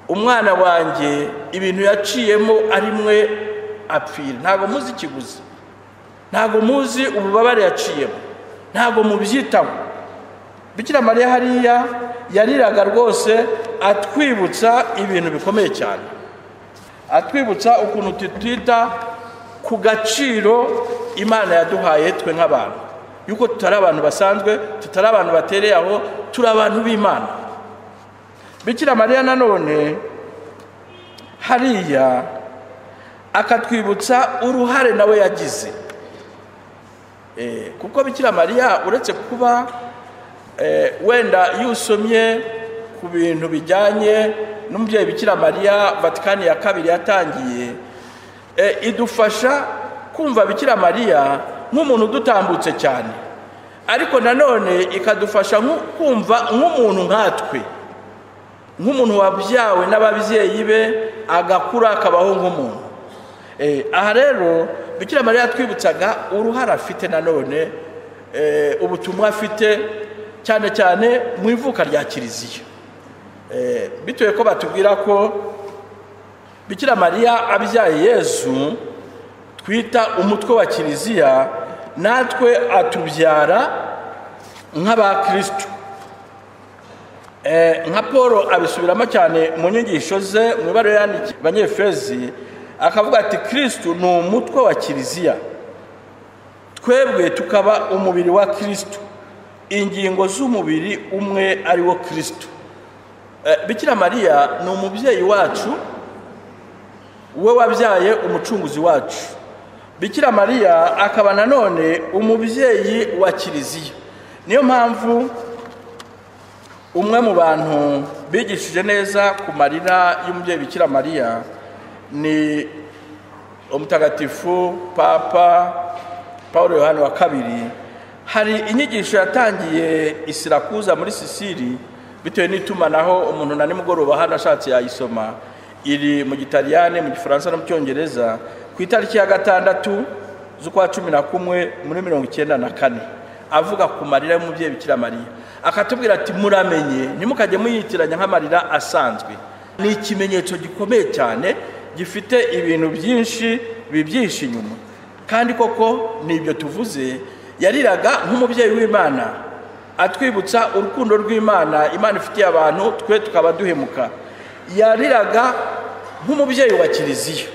umwana wanjye ibintu yaciyemo ari mwe apfira ntabwo muzi ikiguzi ntabwo muzi ububabare yaciyemo ntabwo mubyitaho bikira mariya hariya yariraga rwose atwibutsa ibintu bikomeye cyane atwibutsa ukuntu tutita ku gaciro imana yaduhaye twe nk'abantu yuko tutari abantu basanzwe tutari abantu batereye aho turi abantu b'imana bikira mariya nanone hariya akatwibutsa uruhare nawe yagize Eh, kuko bikira mariya uretse kuba eh, wenda yusomye ku bintu bijyanye n'umubyeyi bikira mariya vatikani ya kabiri yatangiye eh, idufasha kumva bikira mariya nk'umuntu udutambutse cyane ariko nanone ikadufasha nku- kumva nk'umuntu nkatwe nk'umuntu wabyawe n'ababyeyi be agakura akabaho nk'umuntu Eh, aha rero bikira mariya yatwibutsaga uruhare afite nanone eh, ubutumwa afite cyane cyane mu ivuka rya kiliziya Eh, bitewe ko batubwira ko bikira mariya abyaye yezu twita umutwe wa kiliziya natwe atubyara nk'abakirisitu Eh, nka paul abisubiramo cyane mu nyigisho ze mu ibara yandikiye abanyefezi akavuga ati kirisitu ni umutwe wa kiliziya twebwe tukaba umubiri wa kirisitu ingingo z'umubiri umwe ari wo kirisitu Eh, bikira mariya ni umubyeyi wacu we wabyaye umucunguzi wacu bikira mariya akaba nanone umubyeyi wa kiliziya niyo mpamvu umwe mu bantu bigishije neza ku marira y'umubyeyi bikira mariya ni umutagatifu papa paul yohani wa kabiri hari inyigisho yatangiye isirakuza muri sisiri bitewe n'itumanaho umuntu na nimugoroba hano ashatse yayisoma iri mu gitaliyani mu gifaransa no mu cyongereza ku itariki ya gatandatu z'ukwa cumi na kumwe muri mirongo icyenda na kane avuga ku marira y'umubyeyi bikira mariya akatubwira ati muramenye ntimukajye muyitiranya nk'amarira asanzwe ni ikimenyetso gikomeye cyane gifite ibintu byinshi bibyisha inyuma kandi koko ni ibyo tuvuze yariraga nk'umubyeyi w'imana atwibutsa urukundo rw'imana imana ifitiye abantu twe tukaba duhemuka yariraga nk'umubyeyi wa kiliziya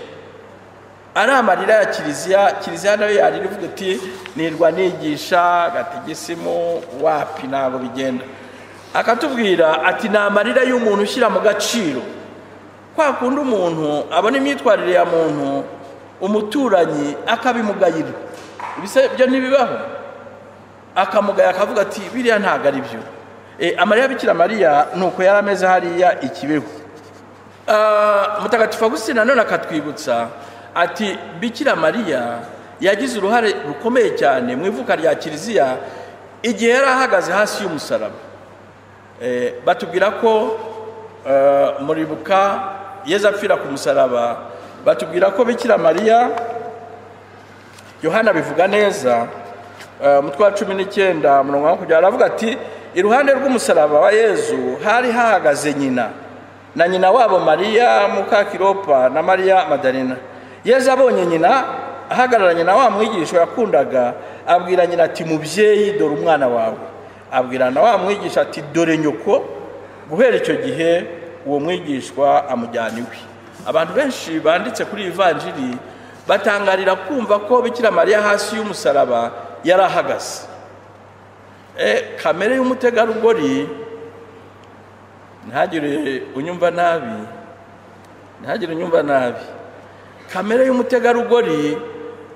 ari amarira ya kiliziya kiliziya nayo yarira ivuga iti nirwa nigisha gategesimu wapi ntabwo bigenda akatubwira ati ni amarira y'umuntu ushyira mu gaciro kwa kundi umuntu abona imyitwarire ya muntu umuturanyi akabimugayira Ibise- ibyo ntibibaho akamugaya akavuga ati biriya ntabwo ari byo Eh, amarira bikira mariya ni uko yari ameze hariya ikibeho Ah, mutagatifu agustina nanone akatwibutsa ati bikira mariya yagize uruhare rukomeye cyane mu ivuka rya kiliziya igihe yari ahagaze hasi y'umusaraba Eh, batubwira ko eh, muribuka yezu apfira ku musaraba batubwira ko bikira mariya yohana bivuga neza eh, umutwe wa cumi n'icyenda murongo wa makumyabiri aravuga ati iruhande rw'umusaraba wa yezu hari hahagaze nyina na nyina wabo mariya mukakiropa na mariya madarina yezu abonye nyina ahagararanye na wa mwigisha yakundaga abwira nyina ati mubyeyi dore umwana wawe abwira na wa mwigisha ati dore nyoko guhera icyo gihe uwo mwigishwa amujyana iwe abantu benshi banditse kuri iyi vanjiri batangarira kumva ko bikira mariya hasi y'umusaraba yari ahagaze Eh, kamere y'umutegarugori ntagire unyumva nabi ntagire unyumva nabi kamere y'umutegarugori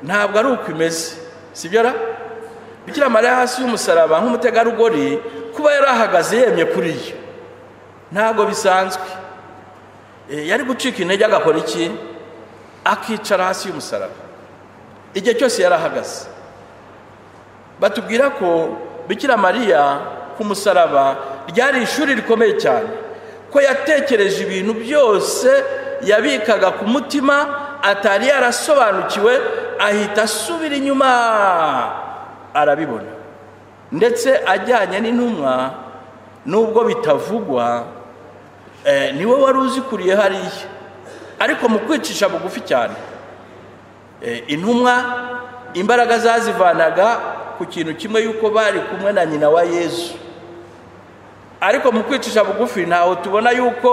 ntabwo ari uko imeze sibyo ra bikira mariya hasi y'umusaraba nk'umutegarugori kuba yari ahagaze yemye kuri yo ntabwo bisanzwe Eh, yari gucika intege agakora iki akicara hasi y'umusaraba igihe cyose yari ahagaze batubwira ko bikira mariya ku musaraba ryari ishuri rikomeye cyane ko yatekereje ibintu byose yabikaga ku mutima atari yarasobanukiwe ahita asubira inyuma arabibona ndetse ajyanye n'intumwa nubwo bitavugwa eh, ni we wari uzikuriye hariya ariko mu kwicisha bugufi cyane Eh, intumwa imbaraga zazivanaga ku kintu kimwe yuko bari kumwe na nyina wa yezu ariko mu kwicisha bugufi ntaho tubona yuko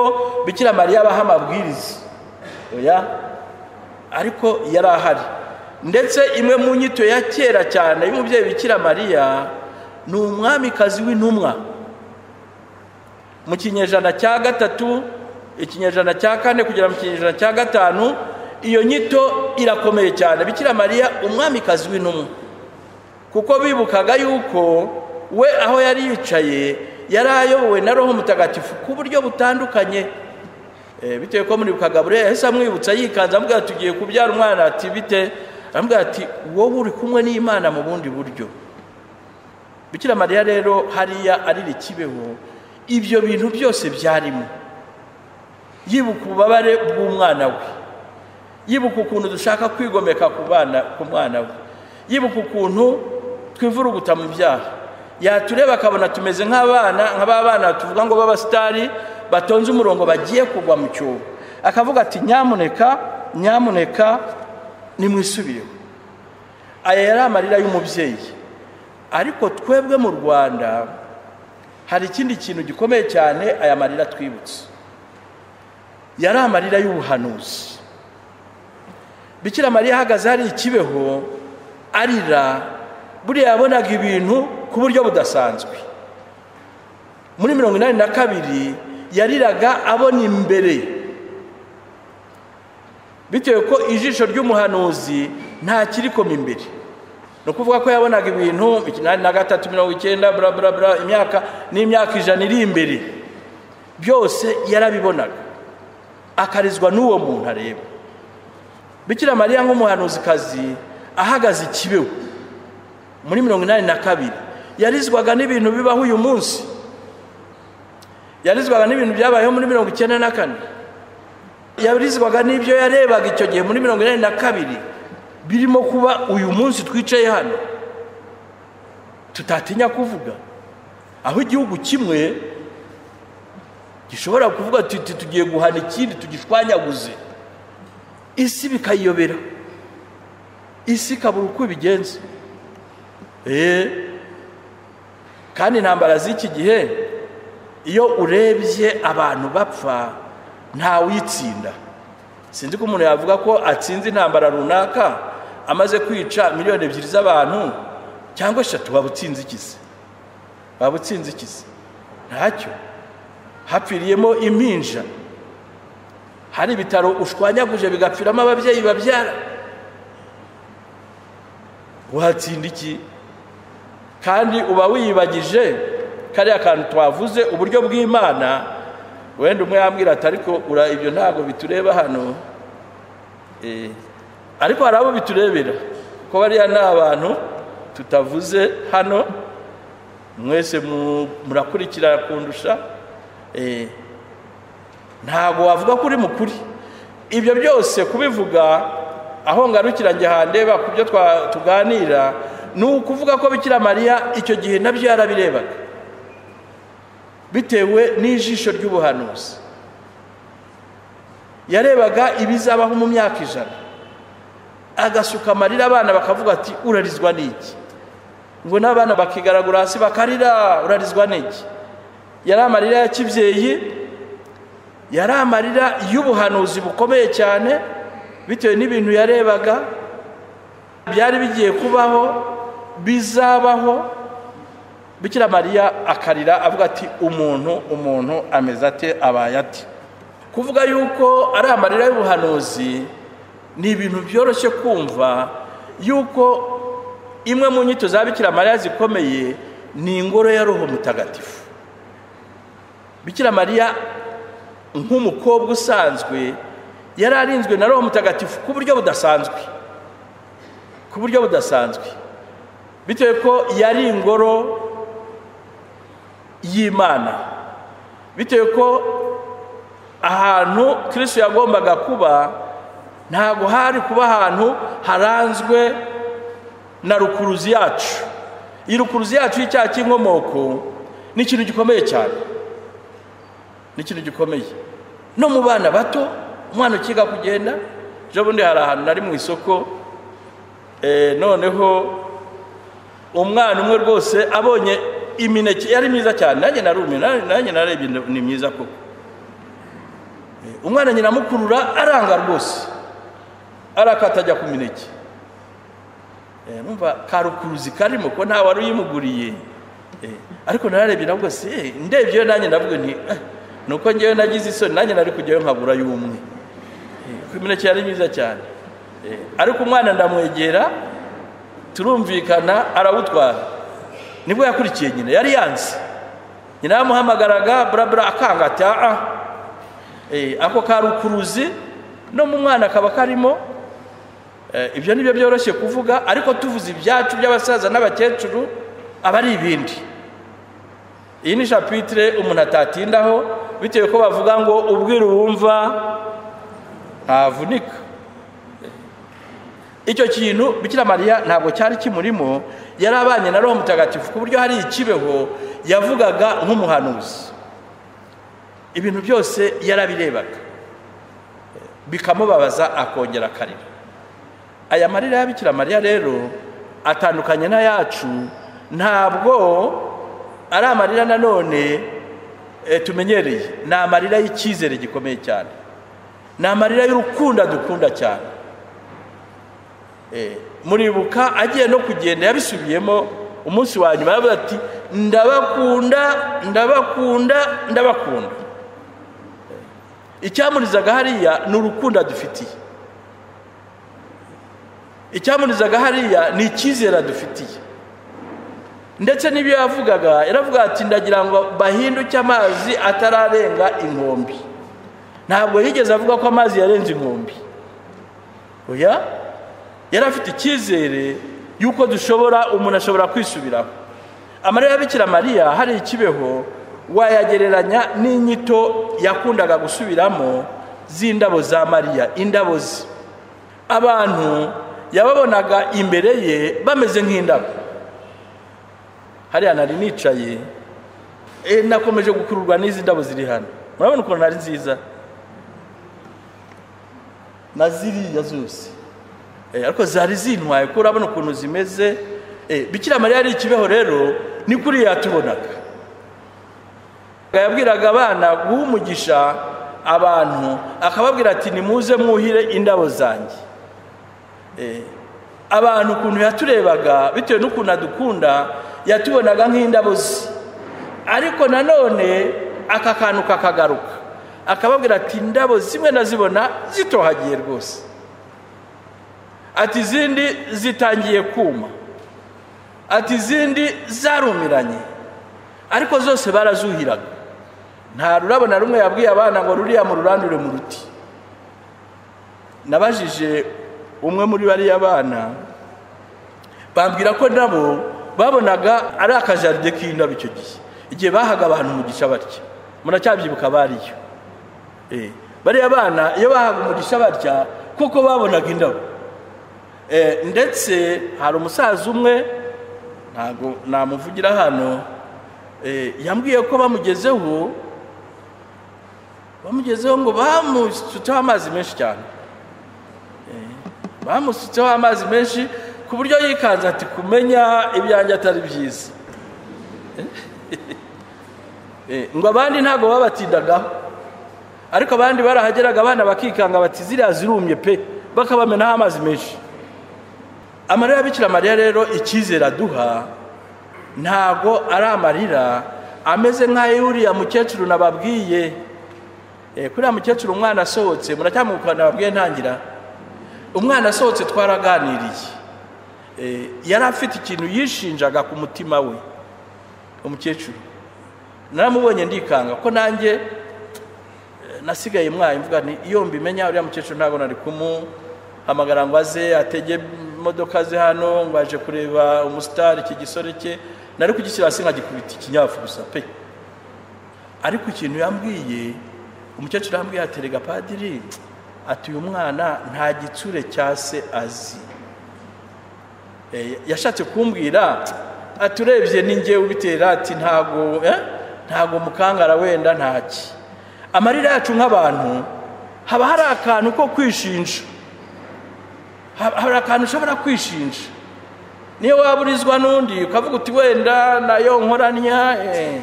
bikira mariya abaha amabwiriza oya ariko yari ahari ndetse imwe mu nyito ya kera cyane y'umubyeyi bikira mariya ni umwamikazi w'intumwa mu kinyejana cya gatatu ikinyejana cya kane kugera mu kinyejana cya gatanu iyo nyito irakomeye cyane bikira mariya umwamikazi w'intumwa kuko bibukaga yuko we aho yari yicaye yari ayobowe na roho mutagatifu ku buryo butandukanye Eh, bitewe ko muri bukagabure yahise amwibutsa yikanze amubwira ati tugiye kubyara umwana ati bite aramubwira ati wowe uri kumwe n'imana mu bundi buryo bikira mariya rero hariya arira ikibeho ibyo bintu byose byarimo yibuka ububabare bw'umwana we yibuka ukuntu dushaka kwigomeka ku bana ku mwana we yibuka ukuntu twivuruguta mu byaha yatureba akabona tumeze nk'abana nk'aba bana tuvuga ngo b'abasitari batonze umurongo bagiye kugwa mu cyobo akavuga ati nyamuneka nyamuneka nimwisubireho aya yari amarira y'umubyeyi ariko twebwe mu rwanda hari ikindi kintu gikomeye cyane aya marira twibutse yari amarira y'ubuhanuzi bikira mariya ahagaze hari ikibeho arira buriya yabonaga ibintu ku buryo budasanzwe muri mirongo inani na kabiri yariraga abona imbere bitewe ko ijisho ry'umuhanuzi nta kirikoma imbere ni ukuvuga ko yabonaga ibintu ikinani na gatatu mirongo icyenda bura bura bura imyaka n'imyaka ijana iri imbere byose yarabibonaga akarizwa n'uwo muntu areba bikira mariya nk'umuhanuzikazi ahagaze ikibeho muri mirongo inani na kabiri yarizwaga n'ibintu bibaho uyu munsi yarizwaga n'ibintu byabayeho muri mirongo icyenda na kane yarizwaga n'ibyo yarebaga icyo gihe muri mirongo inani na kabiri birimo kuba uyu munsi twicaye hano tutatinya kuvuga aho igihugu kimwe gishobora kuvuga tuti tugiye guhana ikindi tugishwanyaguze isi bikayiyobera isi ikabura uko ibigenza kandi intambara z'iki gihe iyo urebye abantu bapfa ntawuyitsinda sinzi ko umuntu yavuga ko atsinze intambara runaka amaze kwica miliyoni ebyiri z'abantu cyangwa eshatu waba utsinze ikizi waba utsinze ikizi ntacyo hapfiriyemo impinja hari ibitaro ushwanyaguje bigapfiramo ababyeyi babyara watsinda iki kandi uba wiyibagije kariya kantu twavuze uburyo bw'imana wenda umwe yambwira ati ariko ura ibyo ntabwo bitureba hano ariko hari abo biturebera ko bariya ni abantu tutavuze hano mwese murakurikira kundusha ntabwo wavuga ko uri mukuri ibyo byose kubivuga aho ngarukira njye handeba ku byo tuganira ni ukuvuga ko bikira mariya icyo gihe nabyo yarabirebaga bitewe n'ijisho ry'ubuhanuzi yarebaga ibizabaho mu myaka ijana agasuka amarira abana bakavuga ati urarizwa n'iki ngo n'abana bakigaragura hasi bakarira urarizwa n'iki yari amarira ya kibyeyi yari amarira y'ubuhanuzi bukomeye cyane bitewe n'ibintu yarebaga byari bigiye kubaho bizabaho bikira mariya akarira avuga ati umuntu umuntu ameze ate abaye ati kuvuga yuko ari amarira y'ubuhanuzi ni ibintu byoroshye kumva yuko imwe mu nyito za bikira mariya zikomeye ni ingoro ya roho mutagatifu bikira mariya nk'umukobwa usanzwe yari arinzwe na roho mutagatifu ku buryo budasanzwe ku buryo budasanzwe bitewe ko yari ingoro y'imana bitewe ko ahantu kirisi yagombaga kuba ntabwo hari kuba ahantu haranzwe na rukuruzi yacu iyi rukuruzi yacu y'icyaha cy'inkomoko ni ikintu gikomeye cyane ni ikintu gikomeye no mu bana bato umwana ukiga kugenda ejo bundi hari ahantu nari mu isoko noneho umwana umwe rwose abonye imineke yari myiza cyane nanjye narumiwe nanjye narebye ni myiza koko umwana nyina amukurura aranga rwose arakata ajya ku mineke numva karukuruzi karimo ko nta wari uyimuguriye ariko nararebye navuga si ndebye iyo nanjye navuga nti nuko ngewe nagize isoni nanjye nari kujyayo nkabura y'umwe kuko imineke yari myiza cyane ariko umwana ndamwegera turumvikana arawutwara nibwo yakurikiye nyina yari yanze nyina yamuhamagaraga burabura akanga ati aha ako karukuruzi no mu mwana kaba karimo ibyo ni byo byoroshye kuvuga ariko tuvuze ibyacu by'abasaza n'abakecuru aba ari ibindi iyi ni shapitire umuntu atatindaho bitewe ko bavuga ngo ubwira uwumva ntavunika icyo kintu bikira mariya ntabwo cyari kimurimo yari abanye na roho mutagatifu ku buryo hari ikibeho yavugaga nk'umuhanuzi ibintu byose yarabirebaga bikamubabaza akongera akarira aya marira ya bikira mariya rero atandukanye n'ayacu ntabwo ari amarira nanone eh, tumenyereye ni amarira y'icyizere gikomeye cyane ni amarira y'urukundo dukunda cyane Eh, muribuka agiye no kugenda yabisubiyemo umunsi wa nyuma yaravuze ati ndabakunda ndabakunda ndabakunda icyamunizaga hariya ni urukundo adufitiye icyamunizaga hariya ni icyizere adufitiye ndetse n'ibyo yavugaga yaravuga ati ndagira ngo bahinduke amazi atararenga inkombe ntabwo yigeze avuga ko amazi yarenze inkombe oya yari afite icyizere y'uko dushobora umuntu ashobora kwisubiraho amarira ya bikira mariya hari ikibeho wayagereranya n'inyito yakundaga gusubiramo z'indabo za mariya indabo ze abantu yababonaga imbere ye bameze nk'indabo hariya nari nicaye eh, nakomeje gukururwa n'izi ndabo ziri hano murabona ukuntu ari nziza na ziriya zose Eh, ariko zari zintwaye kuko urabona ukuntu zimeze Eh, bikira mariya ari ikibeho rero ni kuri yatubonaga yabwiraga abana guha umugisha abantu akababwira ati nimuze mwuhire indabo zanjye Eh, abantu ukuntu yaturebaga bitewe n'ukuntu adukunda yatubonaga nk'indabo ze ariko nanone aka kantu kakagaruka akababwira ati indabo zimwe nazibona zitohagiye rwose ati izindi zitangiye kuma ati izindi zarumiranye ariko zose barazuhiraga nta rurabo na rumwe yabwiye abana ngo ruriya mu rurandure mu ruti nabajije umwe muri bariya bana bambwira ko nabo babonaga ari akajaride k'indabo icyo gihe igihe bahaga abantu umugisha barya muracyabyibutsa bariyo Eh, bariya bana iyo bahaga umugisha barya kuko babonaga indabo Eh, ndetse hari umusaza umwe ntabwo namuvugira hano eh, yambwiye ko bamugezeho bamugezeho ngo bamusutseho amazi menshi cyane Eh, bamusutseho amazi menshi ku buryo yikanze ati kumenya ibyanjye atari byiza Eh, ngo abandi ntabwo babatindagaho ariko abandi barahageraga abana bakikanga bati ziriya zirumye pe bakabamenaho amazi menshi amarira ya bikira mariya rero icyizere aduha ntabwo ari amarira ameze nk'ay'uriya mukecuru nababwiye Eh, kuri uriya mukecuru umwana asohotse muracyamukura nababwiye ntangira umwana asohotse twaraganiriye Eh, yari afite ikintu yishinjaga ku mutima we umukecuru naramubonye ndikanga ko nanjye eh, nasigaye mwaye mvuga nti iyo mbimenya uriya mukecuru ntabwo nari kumuhamagara ngo aze atege imodoka ze hano ngo aje kureba umusitari iki gisore cye nari kugishyira hasi nkagikubita ikinyafu gusa pe ariko ikintu yambwiye umukecuru yambwiye aterega padiri ati uyu mwana nta gitsure cya se azi Eh, yashatse kumbwira ati urebye ninjye ubitera ati ntago eh, ntago mukangara wenda ntaki amarira yacu nk'abantu haba hari akantu ko kwishinja Ha- hari akantu ushobora kwishinja niyo waburizwa n'undi ukavuga uti wenda nayo nkoranya eh.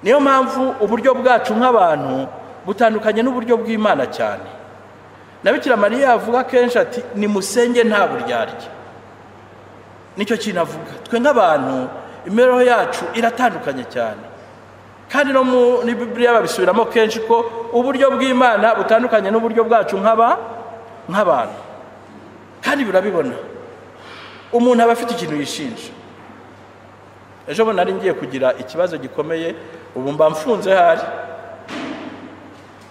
niyo mpamvu uburyo bwacu nk'abantu butandukanye n'uburyo bw'imana cyane na bikira mariya avuga kenshi ati nimusenge nta buryarya nicyo kintu avuga twe nk'abantu imibereho yacu iratandukanye cyane kandi no muri bibiriya babisubiramo kenshi ko uburyo bw'imana butandukanye n'uburyo bwacu nk'aba nk'abantu kandi burabibona umuntu aba afite ikintu yishinja ejo bundi nari ngiye kugira ikibazo gikomeye ubu mba mfunze hari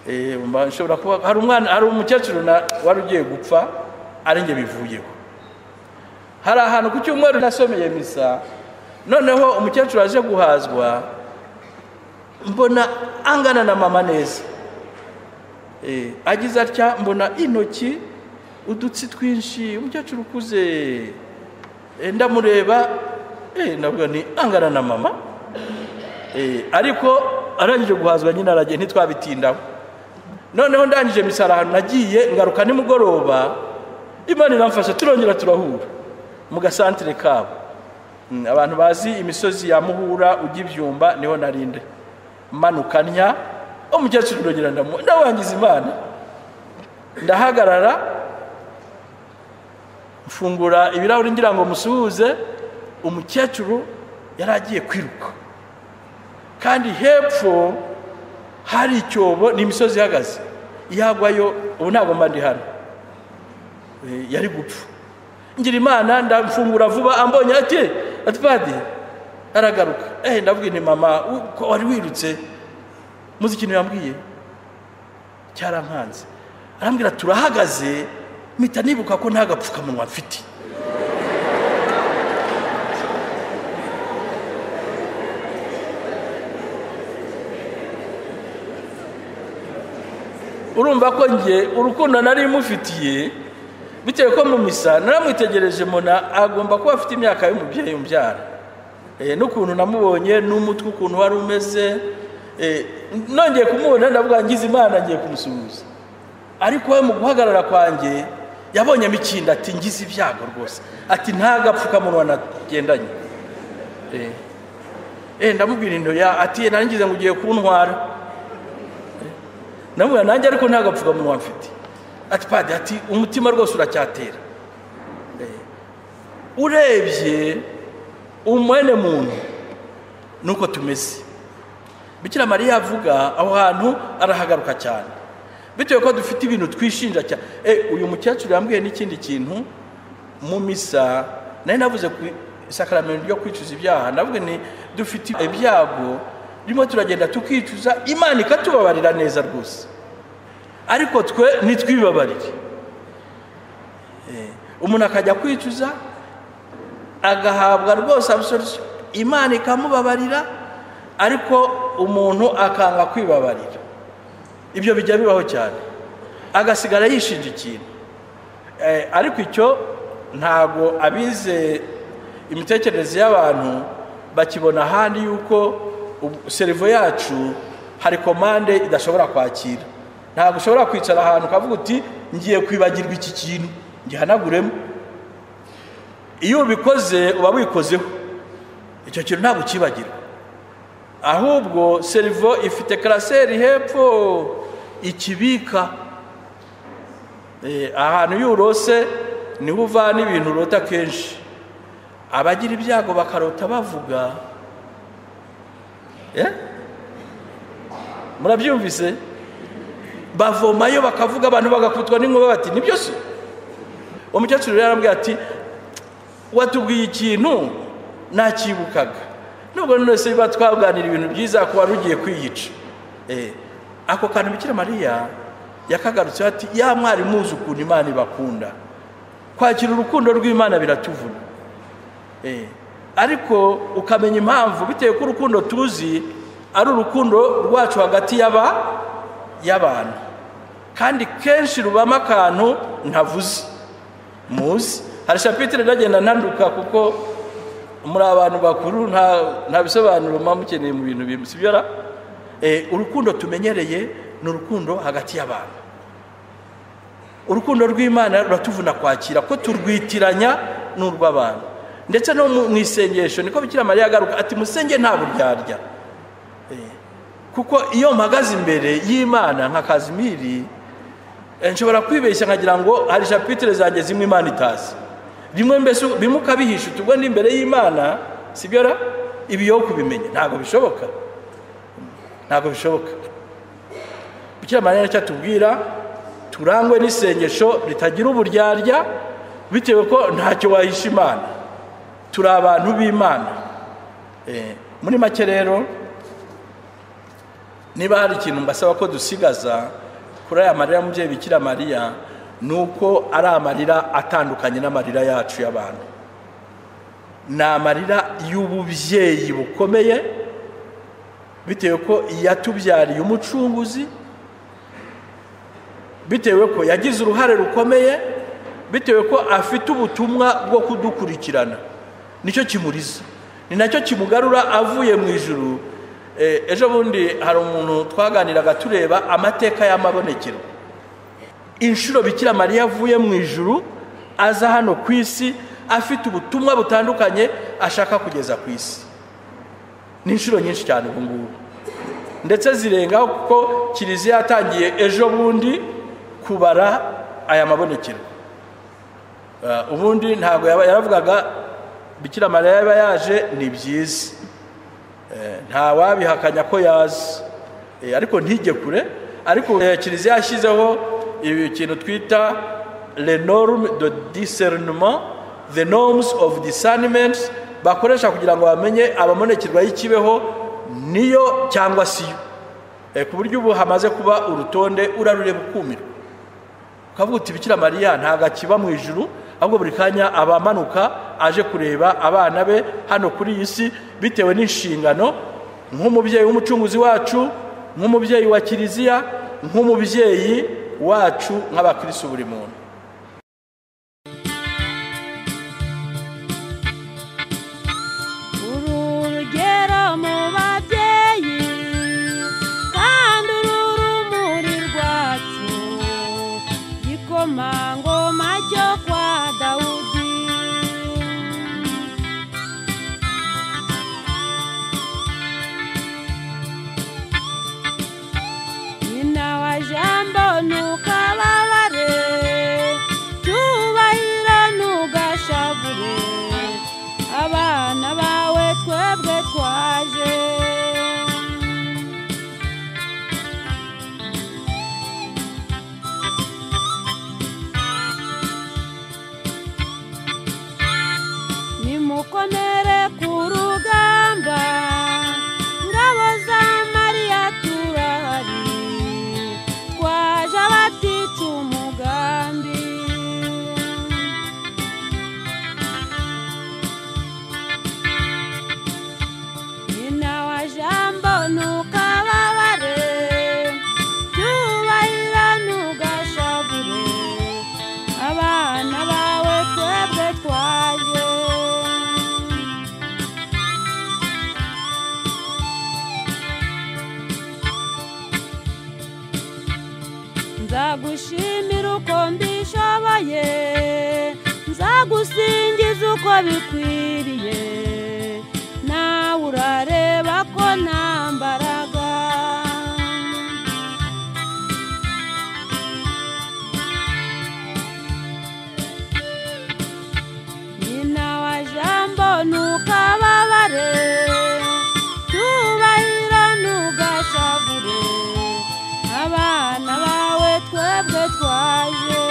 Eh, ubu mba nshobora kuba hari umwana hari umukecuru na- wari ugiye gupfa ari njye bivuyeho hari ahantu ku cyumweru nasomeye misa noneho umukecuru aje guhazwa mbona angana na mama neza Eh, agize atya mbona intoki udutsi twinshi umukecuru ukuze Eh, ndamureba eh, ndavuga ni angana na mama Eh, ariko arangije guhazwa nyine aragiye ntitwabitindaho noneho ndangije misara ahantu nagiye ngaruka nimugoroba imana iramfasha turongera turahura mu gasantire kabo Mm, abantu bazi imisozi ya muhura ujya ibyumba niho narinde manuka ntya umukecuru ndongera ndamu ndawangiza imana ndahagarara mfungura ibirahuri ngira ngo musuhuze umukecuru yari agiye kwiruka kandi hepfo hari icyobo ni imisozi ihagaze yagwayo ubu ntabwo mba ndi hano Eh, yari gupfa ngira imana ndamfungura vuba ambonye ati atwadi aragaruka eh ndavuga nti mama u- ko wari wirutse muzi ikintu yambwiye cyarankanze arambwira turahagaze mpita nibuka ko nta gapfukamunwa mfite urumva ko nge urukundo nari mufitiye bitewe ko mu misa naramwitegereje mbona agomba kuba afite imyaka y'umubyeyi umbyara Eh, n'ukuntu namubonye n'umutwe ukuntu wari umeze Eh, nongeye kumubona ndavuga ngize imana ngiye kumusuhuza ariko we mu guhagarara kwanjye yabonye imikindo ati ngize ibyago rwose ati nta gapfukamunwa nagendanye Eh. Eh, ndamubwira indo ya ati narangiza ngo ugiye kuntwara namubwira nanjye ariko nta gapfukamunwa mfite ati padi ati umutima rwose uracyatera Eh, urebye umwene muntu nuko tumeze bikira mariya avuga aho hantu arahagaruka cyane bitewe ko dufite ibintu twishinja cyane Eh, uyu mukecuru yambwiye n'ikindi kintu mu misa nari navuze ku isakaramento ryo kwicuza ibyaha ndavuga ni dufite ibyago ririmo turagenda tukicuza imana ikatubabarira neza rwose ariko twe ntitwibabarire Eh, umuntu akajya kwicuza agahabwa rwose absolution imana ikamubabarira ariko umuntu akanga kwibabarira ibyo bijya bibaho cyane agasigara yishinja ikintu Eh, ariko icyo ntago abize imitekerereze y'abantu bakibona ahandi yuko ubu- serivo yacu hari komande idashobora kwakira ntabwo ushobora kwicara ahantu ukavuga uti ngiye kwibagirwa iki kintu gihanaguremo iyo ubikoze uba wikozeho icyo kintu ntabwo ukibagirwa ahubwo serivo ifite karaseri hepfo ikibika Eh, ahantu iyo urose niho uvana ibintu urota kenshi abagira ibyago bakarota bavuga Eh? murabyumvise bavomayo bakavuga abantu bagakutwa n'inkuba bati nibyo se umukecuru rero arambwira ati watubwiye ikintu nakibukaga nubwo none se biba twaganira ibintu byiza kuba rugiye kwiyica Eh, ako kantu bikira mariya yakagarutseho ati ya mwari muzi ukuntu imana ibakunda kwakira urukundo rw'imana biratuvuna Eh, ariko ukamenya impamvu bitewe ko urukundo tuzi ari urukundo rwacu hagati y'aba y'abantu kandi kenshi rubamo akantu ntavuze muzi hari shapitire ndagenda ntanduka kuko muri abantu bakuru nta nta bisobanuro muba mukeneye mu bintu bimwe si byo ra Eh, urukundo tumenyereye ni urukundo hagati y'abantu urukundo rw'imana ruratuvuna kwakira ko turwitiranya n'urw'abantu ndetse no mu mu isengesho niko bikira mariya agaruka ati musenge nta buryarya Eh, kuko iyo mpagaze imbere y'imana nka kazimiri Eh, nshobora kwibeshya nkagira ngo hari shapitire zanjye zimwe imana itazi rimwe mbese bimwe ukabihisha utubwo ndi imbere y'imana si byo ra ibi yo kubimenya ntabwo bishoboka ntabwo bishoboka bukira mariya nicyo atubwira turangwe n'isengesho ritagira uburyarya bitewe ko ntacyo wahisha imana turi abantu b'imana Eh, muri make rero niba hari ikintu mbasaba ko dusigaza kuri aya marira y'umubyeyi bikira mariya ni uko ari amarira atandukanye n'amarira yacu y'abantu ni amarira y'ububyeyi bukomeye bitewe ko yatubyariye umucunguzi bitewe ko yagize uruhare rukomeye bitewe ko afite ubutumwa bwo kudukurikirana nicyo kimuriza ni nacyo kimugarura avuye mu ijuru Eh, ejo bundi hari umuntu twaganiraga tureba amateka y'amabonekero inshuro bikira mariya avuye mu ijuru aza hano ku isi afite ubutumwa butandukanye ashaka kugeza ku isi ni inshuro nyinshi cyane ubu ngubu ndetse zirengaho kuko kiliziya yatangiye ejo bundi kubara aya mabonekero Ah, ubundi ntabwo yaba- yaravugaga bikira mariya yaba yaje ni byiza nta wabihakanya ko yazi Eh, ariko ntige kure ariko eh, kiliziya yashyizeho ibi- ikintu twita le norme de discernement the norms of discernment bakoresha kugira ngo bamenye abamonekerwa y'ikibeho niyo cyangwa siyo Eh, ku buryo ubu hamaze kuba urutonde urarureba ukumirwa ukavuga uti bikira mariya ntabwo akiba mu ijuru ahubwo buri kanya aba amanuka aje kureba abana be hano kuri iyi si bitewe n'inshingano nk'umubyeyi w'umucunguzi wacu nk'umubyeyi wa kiliziya nk'umubyeyi wacu nk'abakirisitu buri muntu uri urugero mu babyeyi kandi uru rumuri rwacu igikomangoma cyo kwa dawudi nyina wa jambo ntukababare cyubahiro ntugashavure abana bawe twebwe twaje nimukomere ku rugamba ngabo za mariya turahari twaje abatica umugambi nyina wa jambo ntukababare cyubahiro ntugashavure abana bawe twebwe twaje nzagushimira uko mbishoboye nzagusingiza uko bikwiriye nawe urareba ko nta mbaraga nyina wa jambo ntukababare cyubahiro ntugashavure abana bawe twebwe twaje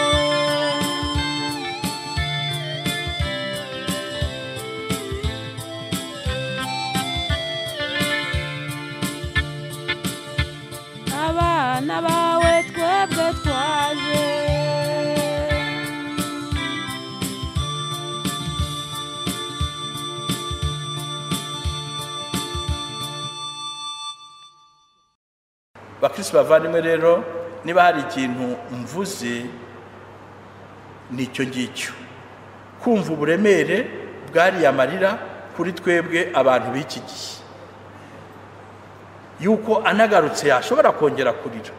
abana bawe twebwe twaje bakirisitu bavandimwe rero niba hari ikintu mvuze ni icyo ngicyo kumva uburemere bwariya marira kuri twebwe abantu b'iki gihe yuko anagarutse yashobora kongera kurira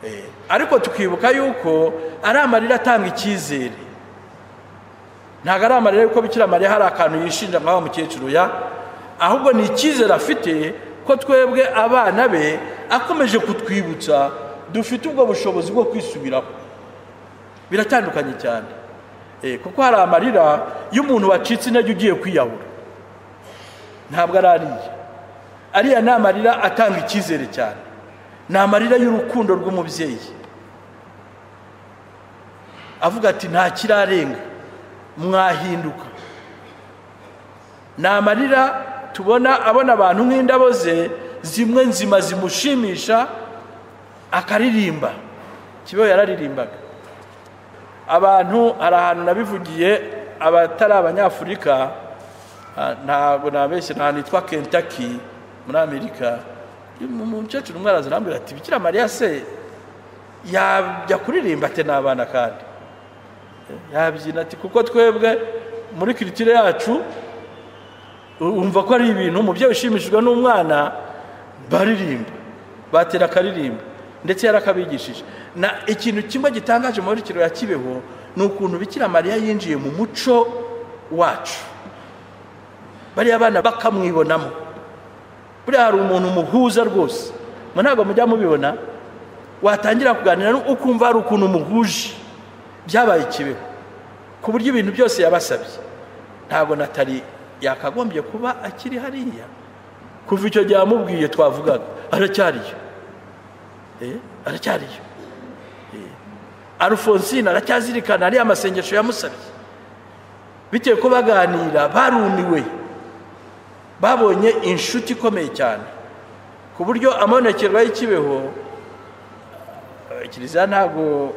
Eh, ariko tukibuka yuko ari amarira atanga icyizere ntabwo ari amarira yuko bikira mariya hari akantu yishinja nka wa mukecuru ya ahubwo ni icyizere afite ko twebwe abana be akomeje kutwibutsa dufite ubwo bushobozi bwo kwisubiraho biratandukanye cyane Eh, kuko hari amarira y'umuntu wacitse intege ugiye kwiyahura ntabwo ari ariya ariya ni amarira atanga icyizere cyane ni amarira y'urukundo rw'umubyeyi avuga ati nta kirarenga mwahinduka ni amarira tubona abona abantu nk'indabo ze zimwe nzima zimushimisha akaririmba kibeho yararirimbaga abantu hari ahantu nabivugiye abatari abanyafurika ah, ntabwo nabeshye ni ahantu hitwa kentaki muri amerika umukecuru umwe araza arambwira ati bikira mariya se yajya kuririmba ate n'abana kandi yabyina ati kuko twebwe muri kiritire yacu u- wumva ko ari ibintu umubyeyi ushimishijwe n'umwana baririmba batera akaririmba ndetse yarakabigishije na ikintu kimwe gitangaje muri kiro ya kibeho ni ukuntu bikira mariya yinjiye mu muco wacu bariya bana bakamwibonamo buriya hari umuntu umuhuza rwose mwe ntabwo mujya mubibona watangira kuganira n'u- ukumva hari ukuntu umuhuje byabaye ikibeho ku buryo ibintu byose yabasabye ntabwo natali yakagombye kuba akiri hariya kuva icyo gihe amubwiye twavugaga aracyariyo Eh, aracyariyo Eh, alphonsine aracyazirikana ariya masengesho yamusabye bitewe ko baganira barumiwe babonye inshuti ikomeye cyane ku buryo amabonekerwa y'ikibeho eh, kiliziya ntabwo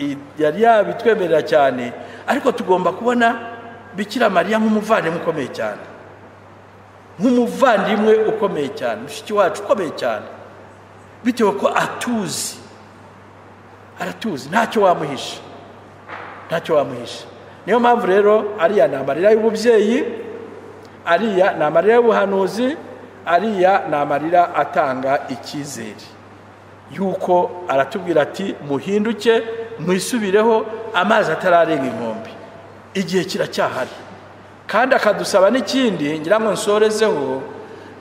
i- yari yabitwemerera cyane ariko tugomba kubona bikira mariya nk'umuvandimwe ukomeye cyane nk'umuvandimwe ukomeye cyane mushiki wacu ukomeye cyane bitewe ko atuzi aratuzi ntacyo wamuhisha ntacyo wamuhisha niyo mpamvu rero ariya ni amarira y'ububyeyi ariya ni amarira y'ubuhanuzi ariya ni amarira atanga icyizere yuko aratubwira ati muhinduke mwisubireho amazi atararenga inkombe igihe kiracyahari kandi akadusaba n'ikindi ngira ngo nsorezeho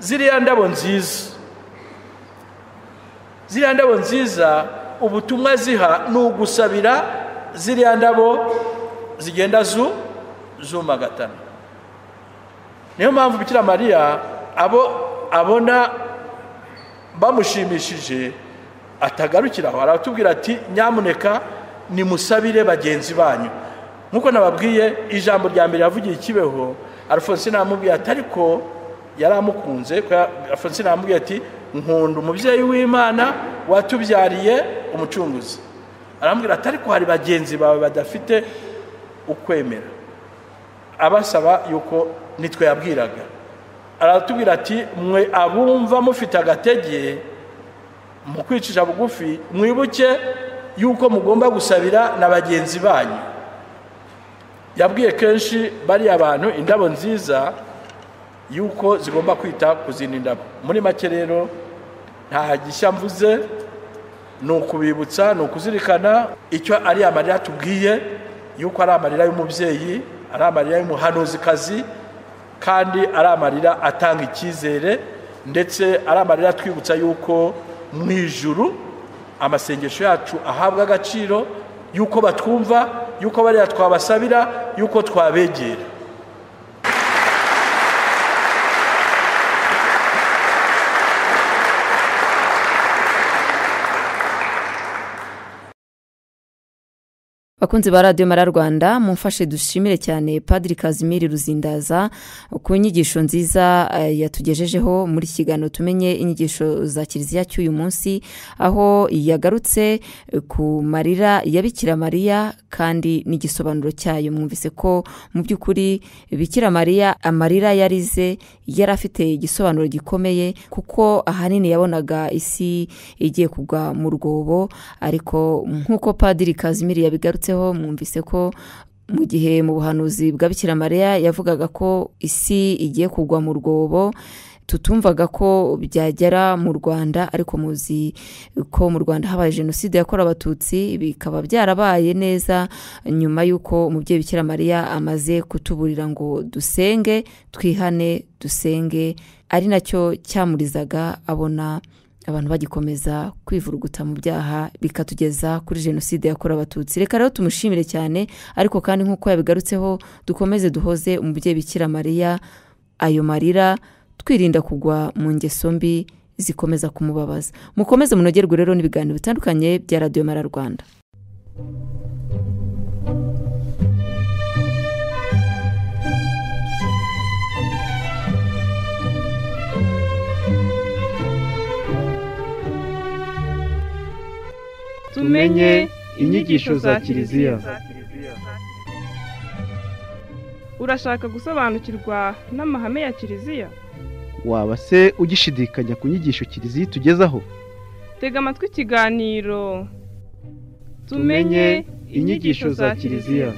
ziriya ndabo nziza ziriya ndabo nziza ubutumwa ziha ni ugusabira ziriya ndabo zigenda zu zumagatana niyo mpamvu bikira mariya abo abona bamushimishije atagarukira aho aratubwira ati nyamuneka nimusabire bagenzi banyu nk'uko nababwiye ijambo rya mbere yavugiye ikibeho alphonsine aramubwiye ati ariko yari amukunze ko ya- alphonsine aramubwiye ati nkunda umubyeyi w'imana watubyariye umucunguzi aramubwira ati ariko hari bagenzi bawe badafite ukwemera abasaba yuko nitwe yabwiraga aratubwira ati mwe abumva mufite agatege mu kwicisha bugufi mwibuke yuko mugomba gusabira na bagenzi banyu yabwiye kenshi bariya bantu indabo nziza yuko zigomba kwita ku zindi ndabo muri make rero nta gishya mvuze ni ukubibutsa ni ukuzirikana icyo ari amarira tubwiye yuko ari amarira y'umubyeyi ari amarira y'umuhanuzikazi kandi ari amarira atanga icyizere ndetse ari amarira atwibutsa yuko mu ijuru amasengesho yacu ahabwa agaciro yuko batwumva yuko bariya twabasabira yuko twabegera Bakunzi ba radiyo mara Rwanda mumfashe dushimire cyane Padiri Kazimiri Ruzindaza ku nyigisho nziza eh, yatugejejeho muri iki kiganiro tumenye inyigisho za kiliziya cy'uyu munsi aho yagarutse eh, ku marira ya Bikira Mariya kandi n'igisobanuro cyayo mwumvise ko mu by'ukuri Bikira Mariya amarira yarize yari afite igisobanuro gikomeye kuko ahanini yabonaga isi igiye kugwa mu rwobo ariko nk'uko Padiri Kazimiri yabigarutseho mwumvise ko mu gihe mu buhanuzi bwa Bikira Mariya yavugaga ko isi igiye kugwa mu rwobo tutumvaga ko byagera mu rwanda ariko muzi ko mu rwanda habaye jenoside yakorewe abatutsi bikaba byarabaye neza nyuma y'uko umubyeyi bikira mariya amaze kutuburira ngo dusenge twihane dusenge ari nacyo cyamurizaga abona abantu bagikomeza kwivuruguta mu byaha bikatugeza kuri jenoside yakorewe abatutsi reka rero tumushimire cyane ariko kandi nk'uko yabigarutseho dukomeze duhoze umubyeyi bikira mariya ayo marira twirinda kugwa mu ngeso mbi zikomeza kumubabaza mukomeze munogerwe rero n'ibiganiro bitandukanye bya radiyo mara rwanda Tumenye inyigisho za Kiliziya. urashaka gusobanukirwa n'amahame ya kiliziya waba se ugishidikanya ku nyigisho kiliziya itugezaho tega amatwi ikiganiro Tumenye tumenye inyigisho za kiliziya